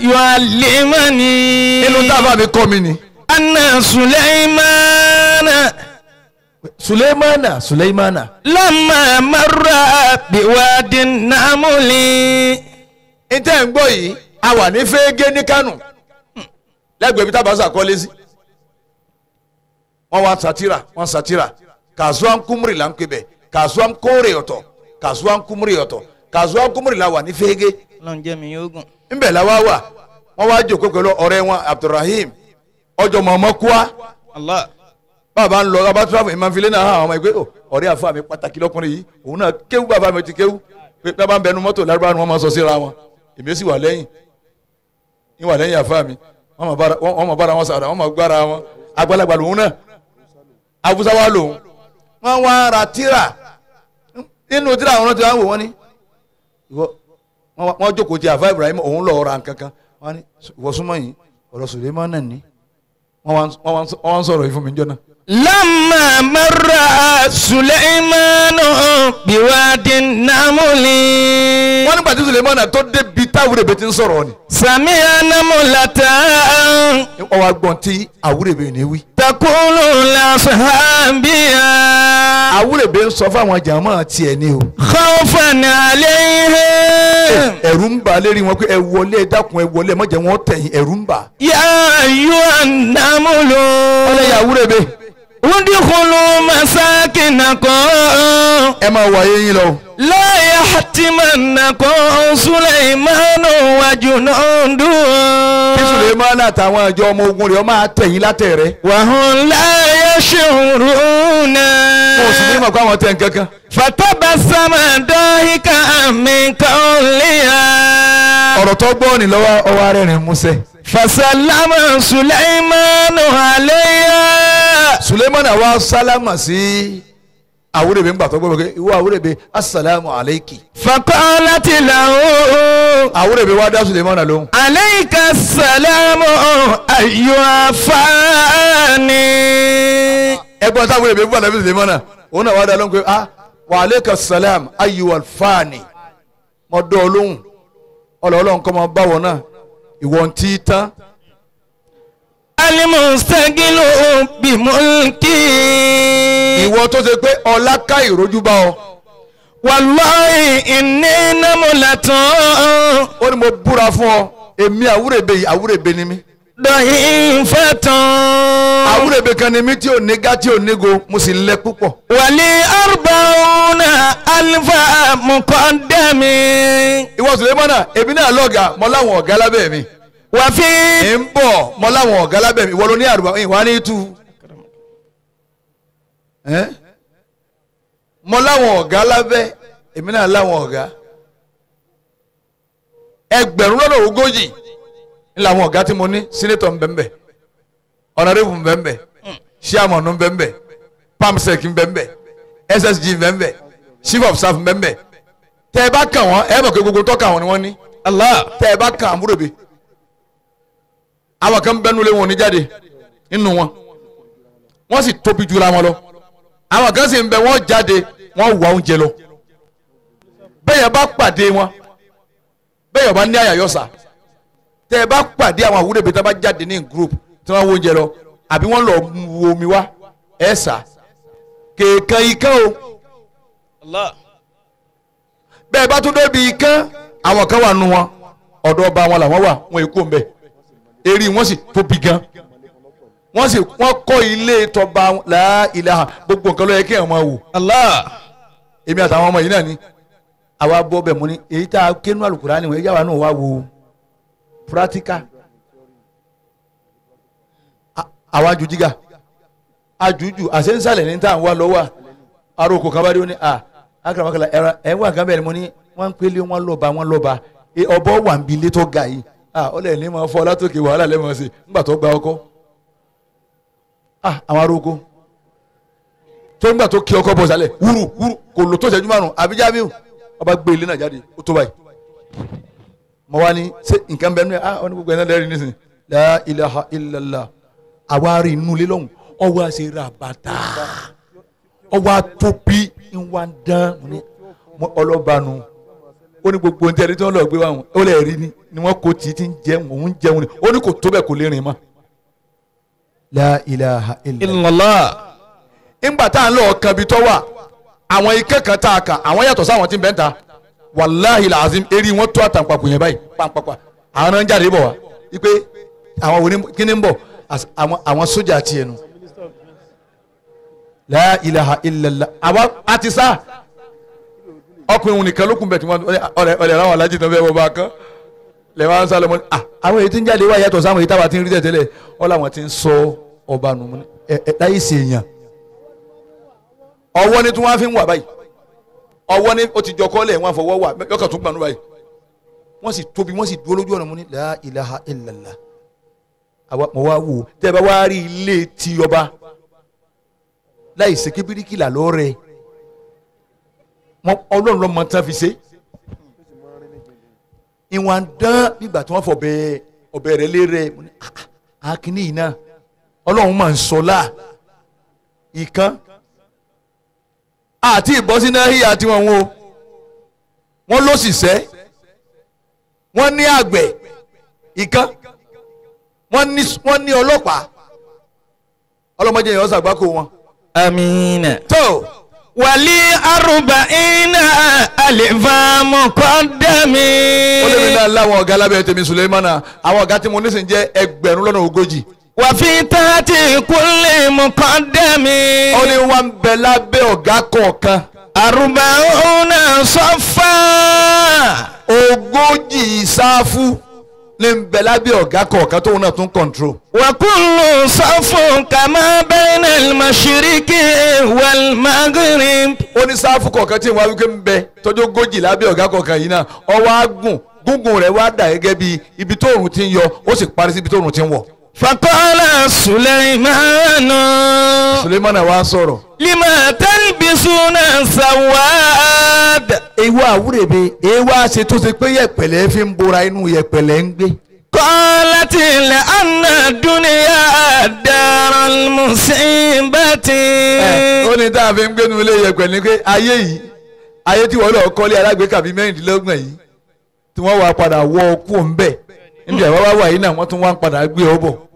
يعلمني inú tábà mi kọ́ mi ni. أن سليمان suleimana suleimana. لما مر بواد النمل ntẹ́ ń gbọ́ yìí a wà ní fẹ́ẹ́gẹ́ ní kánò lẹ́gbẹ̀ẹ́ bí tábàṣà kọ́lé sí wọ́n wá sátírà wọ́n sátírà kàzúà kúmùrì là ń pè bẹ́ẹ̀ kàzúà kóòrè ọ̀tọ̀ kàzúà kúmùrì ọ̀tọ̀ kàzúà kúmùrì là wà ní fẹ́ẹ́gẹ́ lọ́n jẹ́ mi yóò gùn. ńbẹ̀ la wá wà wọ́n wá jòkó pẹ̀lú ọ̀rẹ́ wọn abdulrahim ọjọ́ mọ̀ọ́mọ́ kúá Allah. bàbá ń lọ bàbá tíráfù ìmọ̀filé náà hàn àwọn ọmọ ẹgbẹ́ ò ọ̀rẹ́ àfa mi pàtàkì lọ́kùnrin yìí òun náà kéwú bàbá mi ti kéwú pé bàbá ń bẹnu mọ́tò lárúbá ni wọ́n máa sọ síra wọn èmi sì wà lẹ́yìn ní wà lẹ́yìn àfa mi wọ́n máa bára wọ́n máa bára wọn sàrà wọ́n máa gbára wọn àgbàlagbà lòun náà awúsá wa lòun wọ́n wá ra tíra nínú tíra àwọn ọ̀nà tí wọ́n wò wọ́n ní ìwọ wọ́n wá- wọ́n jókòó ti àfa Ibrahim òun lọ́ọ́ ra nǹkan kan wọ́n ní ìwọ súnmọ́ yìí ọ̀rọ̀ Suleiman náà ní wọ́n wá ń- wọ́n wá ń sọ- wọ́n wá ń sọ̀rọ̀ yìí fún mi jọ náà. لما مر سليمان بواد النمل wọ́n nígbà tí sulemana tó débi táwùrẹ́bẹ ti ń sọ̀rọ̀ ni. سمع نملة wọ́n wá gbọ́n tí àwùrẹ́bẹ ní wí. تقول لأصحابها àwùrẹ́bẹ ń sọ fáwọn jàmọ́ tiẹ̀ ni o. خوفا عليهم ẹ̀rù ń bà lérí wọn pé ẹ wọlé ẹ dákun ẹ wọlé ẹ má jẹ́ wọn tẹ̀yìn ẹ̀rù ń bà. يا أيها النمل wọ́n lẹ́yìn àwùrẹ́bẹ ادخلوا مساكنكم ẹ máa wọ ayé yín lọ. لا يحتمنكم سليمان وجنوده kí sulemana àtàwọn àjọ ọmọ ogun rẹ̀ ọ máa tẹ̀yìn látẹ̀ rẹ̀. وهم لا يشعرون wọn ò sì ní mọ̀ pé àwọn tẹ̀ ń kankan. فتبسم ضاحكا من قولها ọ̀rọ̀ tó gbọ́ ni lọ́wọ́ ọwọ́ rẹ̀ rìn músẹ́. فسلم سليمان عليها sulemana wa sálámà sí àwùrẹ́bẹ ń gbà tó gbọ́ pé ìwọ àwùrẹ́bẹ asalaamu aleyki. فقالت له àwùrẹ́bẹ wa dá sulemana lóhùn. عليك السلام أيها فاني ẹgbọn táwọn èèyàn fún ànábì sèlémánà òun náà wà dá lóhùn pé ah wa aleyka salam ayyuhal fani mo dọ́ ọ lóhùn ọlọ́ọ̀lọ́hùn kọ́ máa bá wọn náà ìwọ ń tí tán المستقل بملكي ìwọ tó ṣe pé ọlá ká ìrójú bá ọ والله إني نملة ó ní mo búra fún ọ èmi àwúrèbe yìí àwúrèbe ni mí ضعيفة àwúrèbe kan ni mí tí ò ní gá tí ò ní go mo sì lẹ púpọ̀ ولي أربعون ألف مقدم ìwọ sèlémánà èmi náà lọ́gàá mo láwọn ọ̀gá lábẹ́ mi وفي ẹ̀ ń bọ̀ mo láwọn ọ̀gá lábẹ́ mi ìwọ ló ní àrùbá ìwà ní tú ẹ́ mo láwọn ọ̀gá lábẹ́ èmi náà láwọn ọ̀gá ẹgbẹ̀rún lọ́nà ogójì ní làwọn ọ̀gá tí mo ní sínétọ̀ ń bẹ́ẹ̀ ọ̀nàdébù ń bẹ́ẹ̀ ṣíàmọ̀nù ń bẹ́ẹ̀ pamsec ń bẹ́ẹ̀ ssg ń bẹ́ẹ̀ chief of staff ń bẹ́ẹ̀ tẹ́ ẹ bá kàn wọ́n ẹ mọ̀ pé gbogbo tọ́ka wọn ni wọ́n ní الله tẹ́ ẹ bá kàn àmúròbe àwọn kan bẹ́nu lé wọn ní jáde nínú wọn wọ́n sì tóbi jura wọn lọ àwọn kan sì ń bẹ wọ́n jáde wọ́n wà oúnjẹ lọ bẹ́ẹ̀ bá pàdé wọn bẹ́ẹ̀ bá ní àyàyọ́sà tẹ́ ẹ bá pàdé àwọn àwúrẹ́bẹ tí wọ́n bá jáde ní group tí wọ́n wọ oúnjẹ lọ àbí wọ́n lọ wo omi wá ẹ̀ sà kéèkan ikán o الله bẹ́ẹ̀ bá tún débi ikán àwọn kan wà nù wọn ọ̀dọ̀ ọba wọn làwọn wà wọn èkó ń bẹ eré wọn sì tóbi gan wọ́n sì wọ́n kọ́ ilé tọba la ilaha gbogbo nǹkan ló yẹ kí ẹ̀ máa wò الله èmi àtàwọn ọmọ yìí náà ni àwa bọ́ bẹ̀ mú ni èyí tá a kéwòn àlùkùrá ni wọ́n yá wa náà wá wo practical A- àwa ju jígà àjùjù àṣẹ́nsálẹ̀ ní tá à ń wá lọ́wọ́ aróko kan bá dé ó ní à akaramakala ẹ̀rọ ẹ̀ wà gán bẹ́ẹ̀ ni mo ní wọ́n ń pélé wọn lọ́ba wọn lọ́ba ẹ, ọbọ̀ wà ń bi ilé tó ga yìí à ó lẹ̀ ní ma fọ́ látòkè wàhálà lẹ́mọ̀ sí ńgbà tó gba ọkọ à àwọn aróko tó ńgbà tó kí ọkọ bọ̀ sálẹ̀ wúrù wúrù kò lò tó ṣẹ́jú márùn àbí Jamiu ọba gbé ilé náà jáde ó tó báyìí mo wá ní ṣé nǹkan bẹ́ẹ̀ ní ah ọ ní gbogbo ẹ̀ náà lẹ́rìí nísìnyí la ilaha illallah àwa rí inú ilé lọ́hùn ọwọ́ àṣẹ ra bàtà ọwọ́ àtòbí ìwà ń dán mo ní mo ọlọ́bàánu ó ní gbogbo ohun tí ẹni tí wọ́n lọ gbé wá wọn ó lè rí ni ni wọ́n kò tí tí ń jẹun òun ń jẹun ni ó ní kò tó bẹ́ẹ̀ kò lè rìn mọ́. la ilaha illallah. illallah ńgbà tá à ń lọ kan bí tọ́ wà àwọn ike kan tá a kà àwọn yàtọ̀ sáwọn tí ń bẹ́ ń ta wàláhì làzim eré wọn tó àtàǹpàkò yẹn báyìí pàǹpàpà àwọn náà ń jáde bọ̀ wá wípé àwọn wo ni kí ni ń bọ̀ As- àwọn àwọn sójà tiẹ̀ nu la ilaha illallah àwa àti sá ọkùnrin òun nìkan ló kún bẹ̀ tí wọ́n ọ̀rẹ́ ọ̀rẹ́ àwọn alájí náà fẹ́ wọ́n bá kán lè máa ń sálọ mọ́ ni ah àwọn èyí tí ń jáde wá yàtọ̀ sáwọn èyí táwa ti ń rí tẹ̀tẹ̀lẹ̀ ọ́ làwọn ti ń sọ ọba nù mọ́ ni ẹ̀ ẹ̀ láyé sèèyàn ọwọ́ ni tí wọ́n fi ń wà báyìí ọwọ́ ni ó ti jọ kọ́lẹ̀ wọ́n fọwọ́ wà yọkàn tún gbanú báyìí wọ́n sì tóbi wọ́n sì dúró lójú ọ̀nà mu ní la ilaha illallah àwa mọ̀ wá wò tẹ́ ẹ bá wá rí ilé tí ọba láì ṣe kébíríkìlà lọ́rẹ̀ wọn ọlọ́run lọ́mọ tán fi ṣe ìwọ̀n dán nígbà tí wọ́n fọ ọbẹ̀ ọbẹ̀ rẹ̀ lé rẹ̀ mo ní ah, ah, akínní yìí náà ọlọ́run máa ń sọ láà ìkan àti ìbọ́sí náà híyà tí wọ́n wo wọ́n ló sì sẹ́ wọ́n ní àgbẹ̀ ìkan wọ́n ní wọ́n ní ọlọ́pàá ọlọ́mọdé yẹn ọ̀sán àgbákò wọn. amina tó wàlí arúbáyínà àlèfà mọ̀kọ́dẹ́mi. ó lè mi náà láwọn ọ̀gá lábẹ́ tèmi Sulemana àwọn ọ̀gá tí mo ní sìn jẹ́ ẹgbẹ̀rún lọ́nà ogójì. wàfi tààtì kúnlẹ̀ mọ̀kọ́dẹ́mi. ó ní wọ́n ń bẹ lábẹ́ ọ̀gá kọ̀ọ̀kan arúbáyínà sọ́fà. ogójì sáfù ní ń bẹ lábẹ́ ọ̀gá kọ̀ọ̀kan tóun náà tún kọ̀ǹtró. وكل صف كما بين المشرق والمغرب ó ní sáfù kọ̀ọ̀kan tí ìwà wípé ń bẹ tọ́jú ogójì lábẹ́ ọ̀gá kọ̀ọ̀kan yìí náà ọwọ́ agùn gúngùn rẹ̀ wá dà gẹ́gẹ́ bí ibi tóòrùn ti ń yọ ó sì parí sí ibi tóòrùn ti ń wọ̀. فقال سليمان Sulemana wa sọ̀rọ̀. لما تلبسون سواد ewu àwúrèbe ewu àṣẹ tó ṣe pé yẹ̀pẹ̀lẹ̀ fi ń bora inú yẹ̀pẹ̀lẹ̀ ń gbé. قالت لأن الدنيا دار المصيبة ẹ ó ní tá a fi ń gbénu ilé yẹ̀pẹ̀ ní pé ayé yìí ayé tí wọ́n lọ kọ́lé alágbèéká bíi mẹ́rìndínlọ́gbọ̀n yìí tí wọ́n wá padà wọ ọkú ńbẹ̀ níbi àwọn wá wà yìí náà wọ́n tún wá ń padà gbé ọ bọ̀.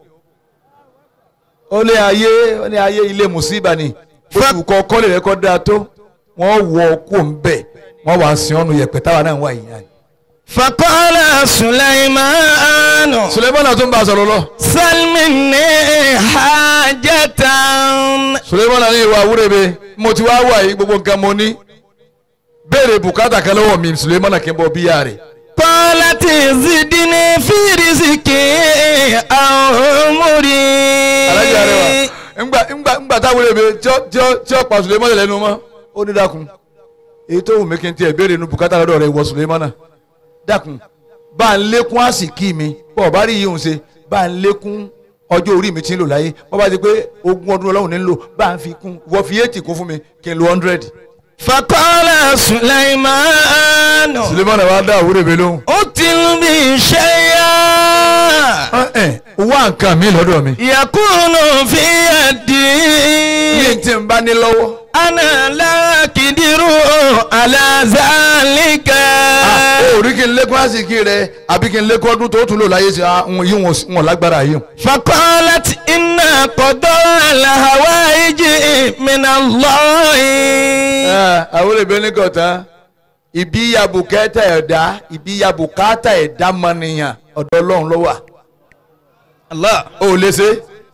ó lé ayé ó ní ayé ilé mùsíbà ni bóṣù kọ kọ́lé rẹ kọ́ dáa tó wọ́n wọ ọkú ńbẹ̀ wọ́n wá sin ọ́nù yẹ̀pẹ̀ táwa náà wà yìí náà. فقال سليمان Sulemana tún bá a sọ̀rọ̀ lọ. سل مني حاجة Sulemana ní ìwà àwúrẹ́bẹ mo ti wá wà yìí gbogbo nǹkan mo ní béèrè bùkátà kan lọ́wọ́ mi Sulemana kí n bọ̀ bíyà rẹ̀. قالت زدني في رزقي أو alájà rẹ أمري wa ńgbà ńgbà ńgbà táwọn èèyàn tí ó tí ó tí ó pa Sulemana lẹ́nu mọ́ ó ní dákun èyí tó wù mí kí n tiẹ̀ béèrè nu bùkátà lọ́dọ̀ rẹ̀ wọ Sulemana dákun bá ń lékún àsìkí mi bọ́ ọ bá rí yìí ń ṣe bá ń lékún ọjọ́ orí mi ti ń lò láyé bọ́ bá ti pé ogún ọdún ọlọ́run ní ń lò bá ń fi kún wọ́n fi eighty kún fún mi kí n lo hundred. فقال سليمان Sulemana wa dá àwúrẹ́ mi lóhùn. أتل بي شيئا ẹ wá nǹkan mi lọ́dọ̀ mi. يكون في يدي yín tí n bá ní lọ́wọ́. أنا لا أقدر على ذلك ó rí kí n lékún àsìkí rẹ àbí kí n lékún ọdún tó tún lò láyé sí àwọn yìí wọn wọn lágbára yìí. فقالت إن قضاء الهوائج من الله àwọn olè ní kọ̀tán ibi yabùkẹ́tà ẹ̀dá ibi yabùkátà ẹ̀dá mọ́nìyàn ọ̀dọ̀ ọlọ́run ló wà. الله ó lè ṣe.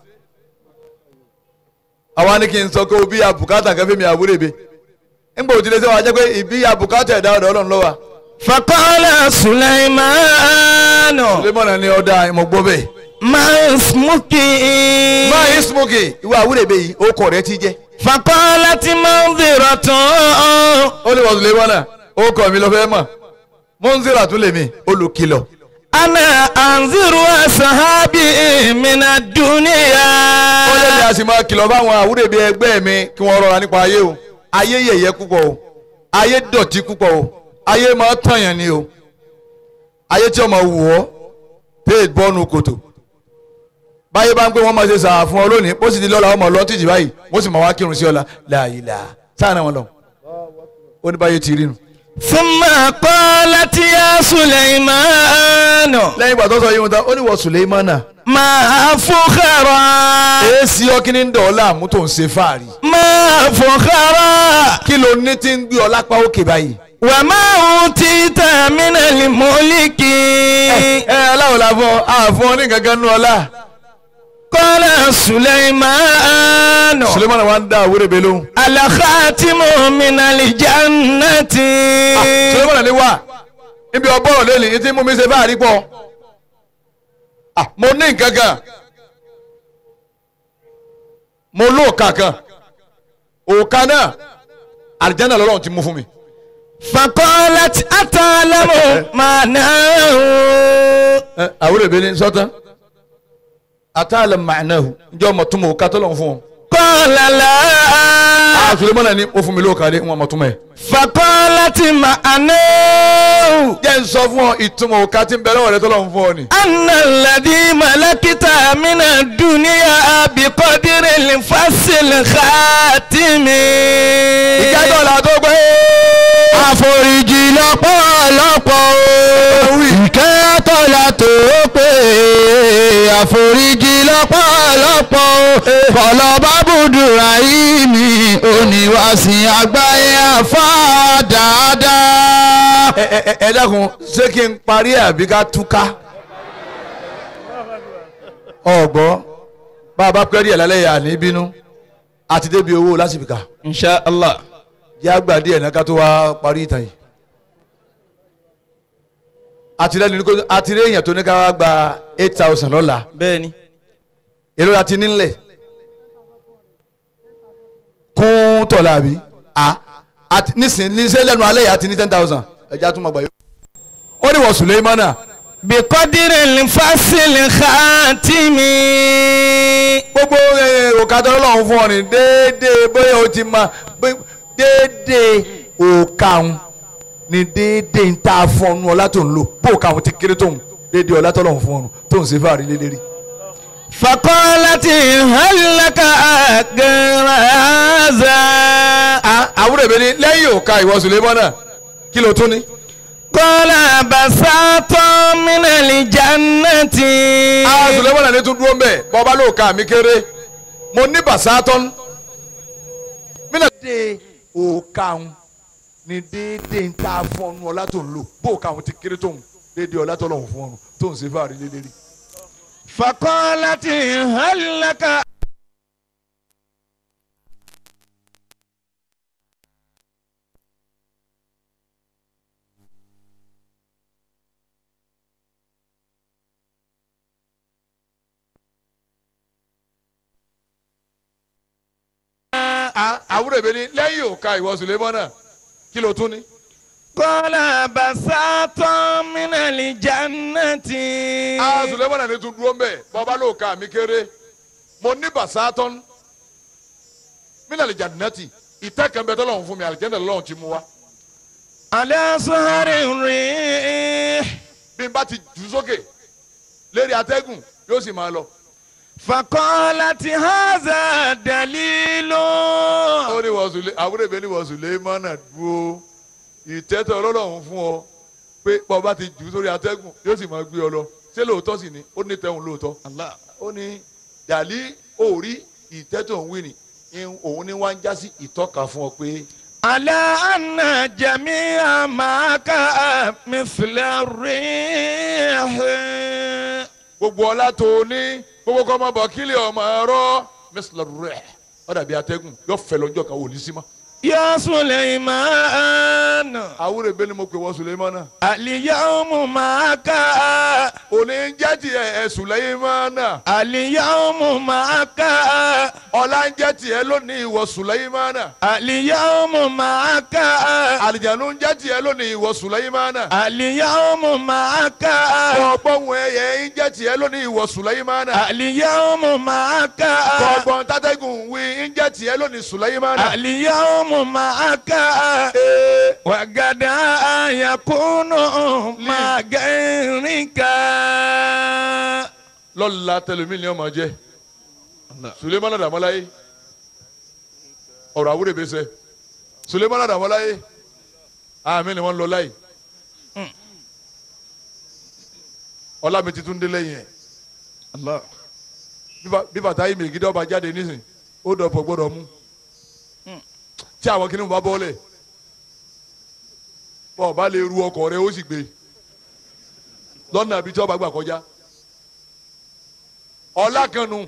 àwa ni kí n sọ pé ibi yabùkátà kẹfẹ́ mi àwúrẹ́ bẹ. nígbà òtí lè ṣe wà á jẹ́ pé ibi yabùkátà ẹ̀dá ọ̀dọ̀ ọlọ́run ló wà. فقال سليمان Sulemana ni ọ̀dà ìmọ̀ gbọ́ bẹ́ẹ̀. ما اسمك máa yín smoke ìwà àwúrẹ̀bẹ̀ yìí ó kọ̀ rẹ ti jẹ́. فقالت منذرة ó ní wọ́n lè wọ́n náà ó kọ̀ mi lọ fẹ́ mọ̀ mọ́nzíra tún lè mi olùkìlọ̀. أنا أنذر أصحابي من ó lè ní الدنيا a sì máa kìlọ̀ fáwọn àwúrẹ̀bẹ̀ ẹgbẹ́ mi kí wọ́n rọra nípa ayé o ayé yẹ̀yẹ́ púpọ̀ o ayé dọ̀tí púpọ̀ o ayé máa tàyàn ni o ayé tí ọmọ wù ọ́ tẹ́ bọ́ọ̀nù kòtò báyé bá ń pé wọ́n máa ṣe sàá fún ọ lónìí ó sì ti lọ́la ọmọ lọ títì báyìí wọ́n sì máa wá kírun sí ọ̀la láàyè sáà náà wọn lọ ó ní báyé ti rí nu. ثم قالت يا سليمان lẹ́yìn ìgbà tó sọ yìí wọn ta ó ní wọ Suleimana ما فخرا èsì ọkìnní ń dọ̀ ọ́ láàmú tó ń ṣe fáàrí ما فخرا kí ló ní tí ń gbé ọ lápá òkè báyìí. وما أوتيت من الملك ẹ ẹ aláwọ̀ la fọ àfọ ní gangan nù ọlá. قال سليمان Suleimana wa ń dá àwúrẹ́ bẹ́ẹ̀ lóhùn. الخاتم من الجنة Suleimana ní wà níbi ọgbọ́rọ̀ lélẹ̀ ní tí mú mi ṣe fáàrí pọ̀. Ah, mo ní nǹkan kan mo lóòka kan òòka náà àlìjáná lọ́lọ́run ti mú fún mi. فقالت أتعلم معناه ẹ àwúrẹ́ bẹ́ẹ̀ ni sọ́tàn àtàlẹ̀ màánáhù ǹjẹ́ ọmọ túmọ̀ òòka tó lọ́n fún ọ. قال لا Ah, Suleimana ní ó fún mi lóòka dé wọn mọ̀ túmọ̀ ẹ̀. فقالت معناه jẹ́ ń sọ fún ọ ìtumọ̀ òòka tí ń bẹ lọ́wọ́ rẹ tó lọ́n fún ọ ni. أن الذي ملكت من الدنيا بقدر الفصل الخاتم ìjájọ́ la tó gbé. àforíjì lọ́pọ̀lọpọ̀ o ìkẹ́ àtọ́lá tó pé àforíjì lọ́pọ̀lọpọ̀ o kọ̀lọ́ bábùdùrà yìí ni oníwàsìn àgbáyé àfa dáadáa. ẹ ẹ ẹ dákun ṣé kí n parí ẹ àbí ká túká. ọgbọ́ bá a bá pẹ́ díẹ̀ lálẹ́ yà ní bínú àti débi owó lásìkò insha allah. jẹ́ àgbà díẹ̀ náà ká tó wá parí ìtàn yìí. àtìlẹ́yìn ní kò àtìlẹ́yìn èèyàn tó ní ká wá gba eight thousand lọ́la bẹ́ẹ̀ni. èrò láti nílẹ̀ kún tọ̀lá àbí a àti nísìnyí níṣẹ́ lẹ́nu alẹ́ yìí àti ní ten thousand ẹ̀já tún ma gbà yó. ó ní wọ́n Suleimana bíkọ́dírì fásitì xaatìmí. gbogbo òkàtà ọlọ́run fún ọ ní déédéé bóyá o ti ma bí- déédéé òkàun ní déédéé ń tá a fún ọ nù ọlá tó ń lò bó òkàun ti kéré tóun déédéé ọlá tó lọ́run fún ọ nù tó ń ṣe fáàrí lélẹ́rìí. fakọ́láti hàlàkà gẹ̀rẹ́zà. àwúrò ìbẹ́ ni lẹ́yìn òkà ìwọ Suleimana kí ló tún ní. kọ́lá basátọ́ mínàlì jannati. àwọn Suleimana ní tún dúró mbẹ bọ́ba ló ka mi kéré mo ní basátọ́n mina. déédéé òkàun ní déédéé ń tá a fún ọ nù ọlá tó ń lò bó òkàun ti kéré tóun déédéé ọlá tó lọ́run fún ọ nù tó ń ṣe fáàrí lélẹ́rìí. fakọ́láti hàlàkà. àwúrò ìbẹ́ ni lẹ́yìn òkà ìwọ Suleimana kí ló tún ní. kọ́lá basátọ́ mínàlì jannati. àwọn Suleimana ní tún dúró mbẹ bọ́ba ló ka mi kéré mo ní basátọ́n mina lè jannati ìtẹ́ kan bẹ tọ́lọ́run fún mi àlìjẹ́ndà lọ́run ti mú wa. alẹ́ sọ́hárì rìn. bí n bá ti jù sókè lérí atẹ́gùn yóò sì máa lọ. fakọ́láti haza dalilu. ó ní wọ́n sùlẹ̀ àwúrò ìbẹ́ ní wọ́n sùlẹ̀ mọ́nà dúró ìtẹ́tọ̀ ọlọ́run fún ọ pé bọ́ bá ti jù sórí atẹ́gùn yóò sì máa gbé ọ lọ ṣé lóòótọ́ sì ni ó ní tẹ̀hún lóòótọ́. ó ní dàlí òórí ìtẹ́tọ̀ òun wí ni in- òun ní wá ń jásí ìtọ́ka fún ọ pé alẹ́ àná jẹ̀mí àmàkà mísìlẹ̀ rìn. gbogbo ọlá tó o ní gbogbo kọ́ ọmọ bọ̀ kílẹ̀ ọmọ ẹ̀rọ mẹ́sàlá rẹ̀ ó dàbí atẹ́gùn yóò fẹ́ lọ́jọ́ kan wò ní sí mọ́. ya Suleiman. Suleimanu. àwúrẹ́bẹ́ ni mo pè wọ́n Suleimana Al-yawmu ma'aka. òní ń jẹ́ tiẹ̀ ẹ̀ Suleimana Al-yawmu ma'aka. ọ̀la ń jẹ́ tiẹ̀ lónìí ìwọ Suleimana Al-yawmu ma'aka. àlìjánu ń jẹ́ tiẹ̀ lónìí ìwọ Suleimana Al-yawmu ma'aka. ọgbọ́n ẹ̀yẹ ń jẹ́ tiẹ̀ lónìí ìwọ Suleimana Al-yawmu ma'aka. ọgbọ́n tátẹ́gùn wí ń jẹ́ tiẹ̀ lónìí Suleimana. Al-yawmu ma'aka. Ee, وغدا يكون مع غيرك lọ́la tẹlifí ni ọmọ jẹ́ Sulemana Dàmọ́láyé ọ̀rọ̀ àwúrẹ́ sẹ́ Sulemana Dàmọ́láyé àmì ni wọ́n lọ láyé ọlámi titun dé lẹ́yìn ẹ̀ الله bí ba- bí bàtà yìí mègídé ọba jáde nísìn ó dọ̀pọ̀ gbọ́dọ̀ mú tí àwọn kìnnìún bá bọ́ọ̀lẹ̀ bọ́ọ̀ bá lè ru ọkọ̀ rẹ ó sì gbé lọ́nà àbí tí ọba gbà kọjá ọ̀la kan nu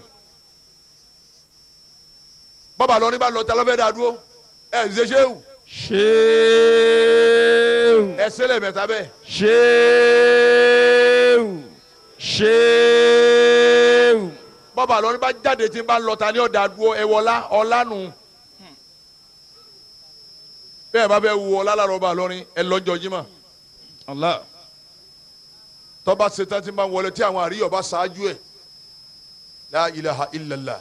bọ́ba lọ ní bá lọ ta lọ́fẹ́ dá dúró ẹ̀ ṣe ṣéwù شيو ẹ̀ ṣẹlẹ̀ mẹ́ta bẹ́ẹ̀ شيو شيو bọ́ba lọ ní bá jáde tí ń bá lọ ta ní ọ̀dà dúró ẹ̀ wọlá ọ̀la nu bẹ́ẹ̀ bá fẹ́ wu ọ̀la lára ọba lọ́rin ẹ̀ lọ́jọ́ jimá. الله tọ́ba ṣetán tí ń bá ń wọlé tí àwọn àríyọ̀ bá ṣáájú ẹ̀ la ilaha illallah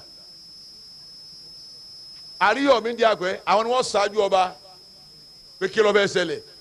àríyọ̀ mi di àpẹ́ àwọn ni wọ́n ṣáájú ọba pé kí ló fẹ́ ṣẹlẹ̀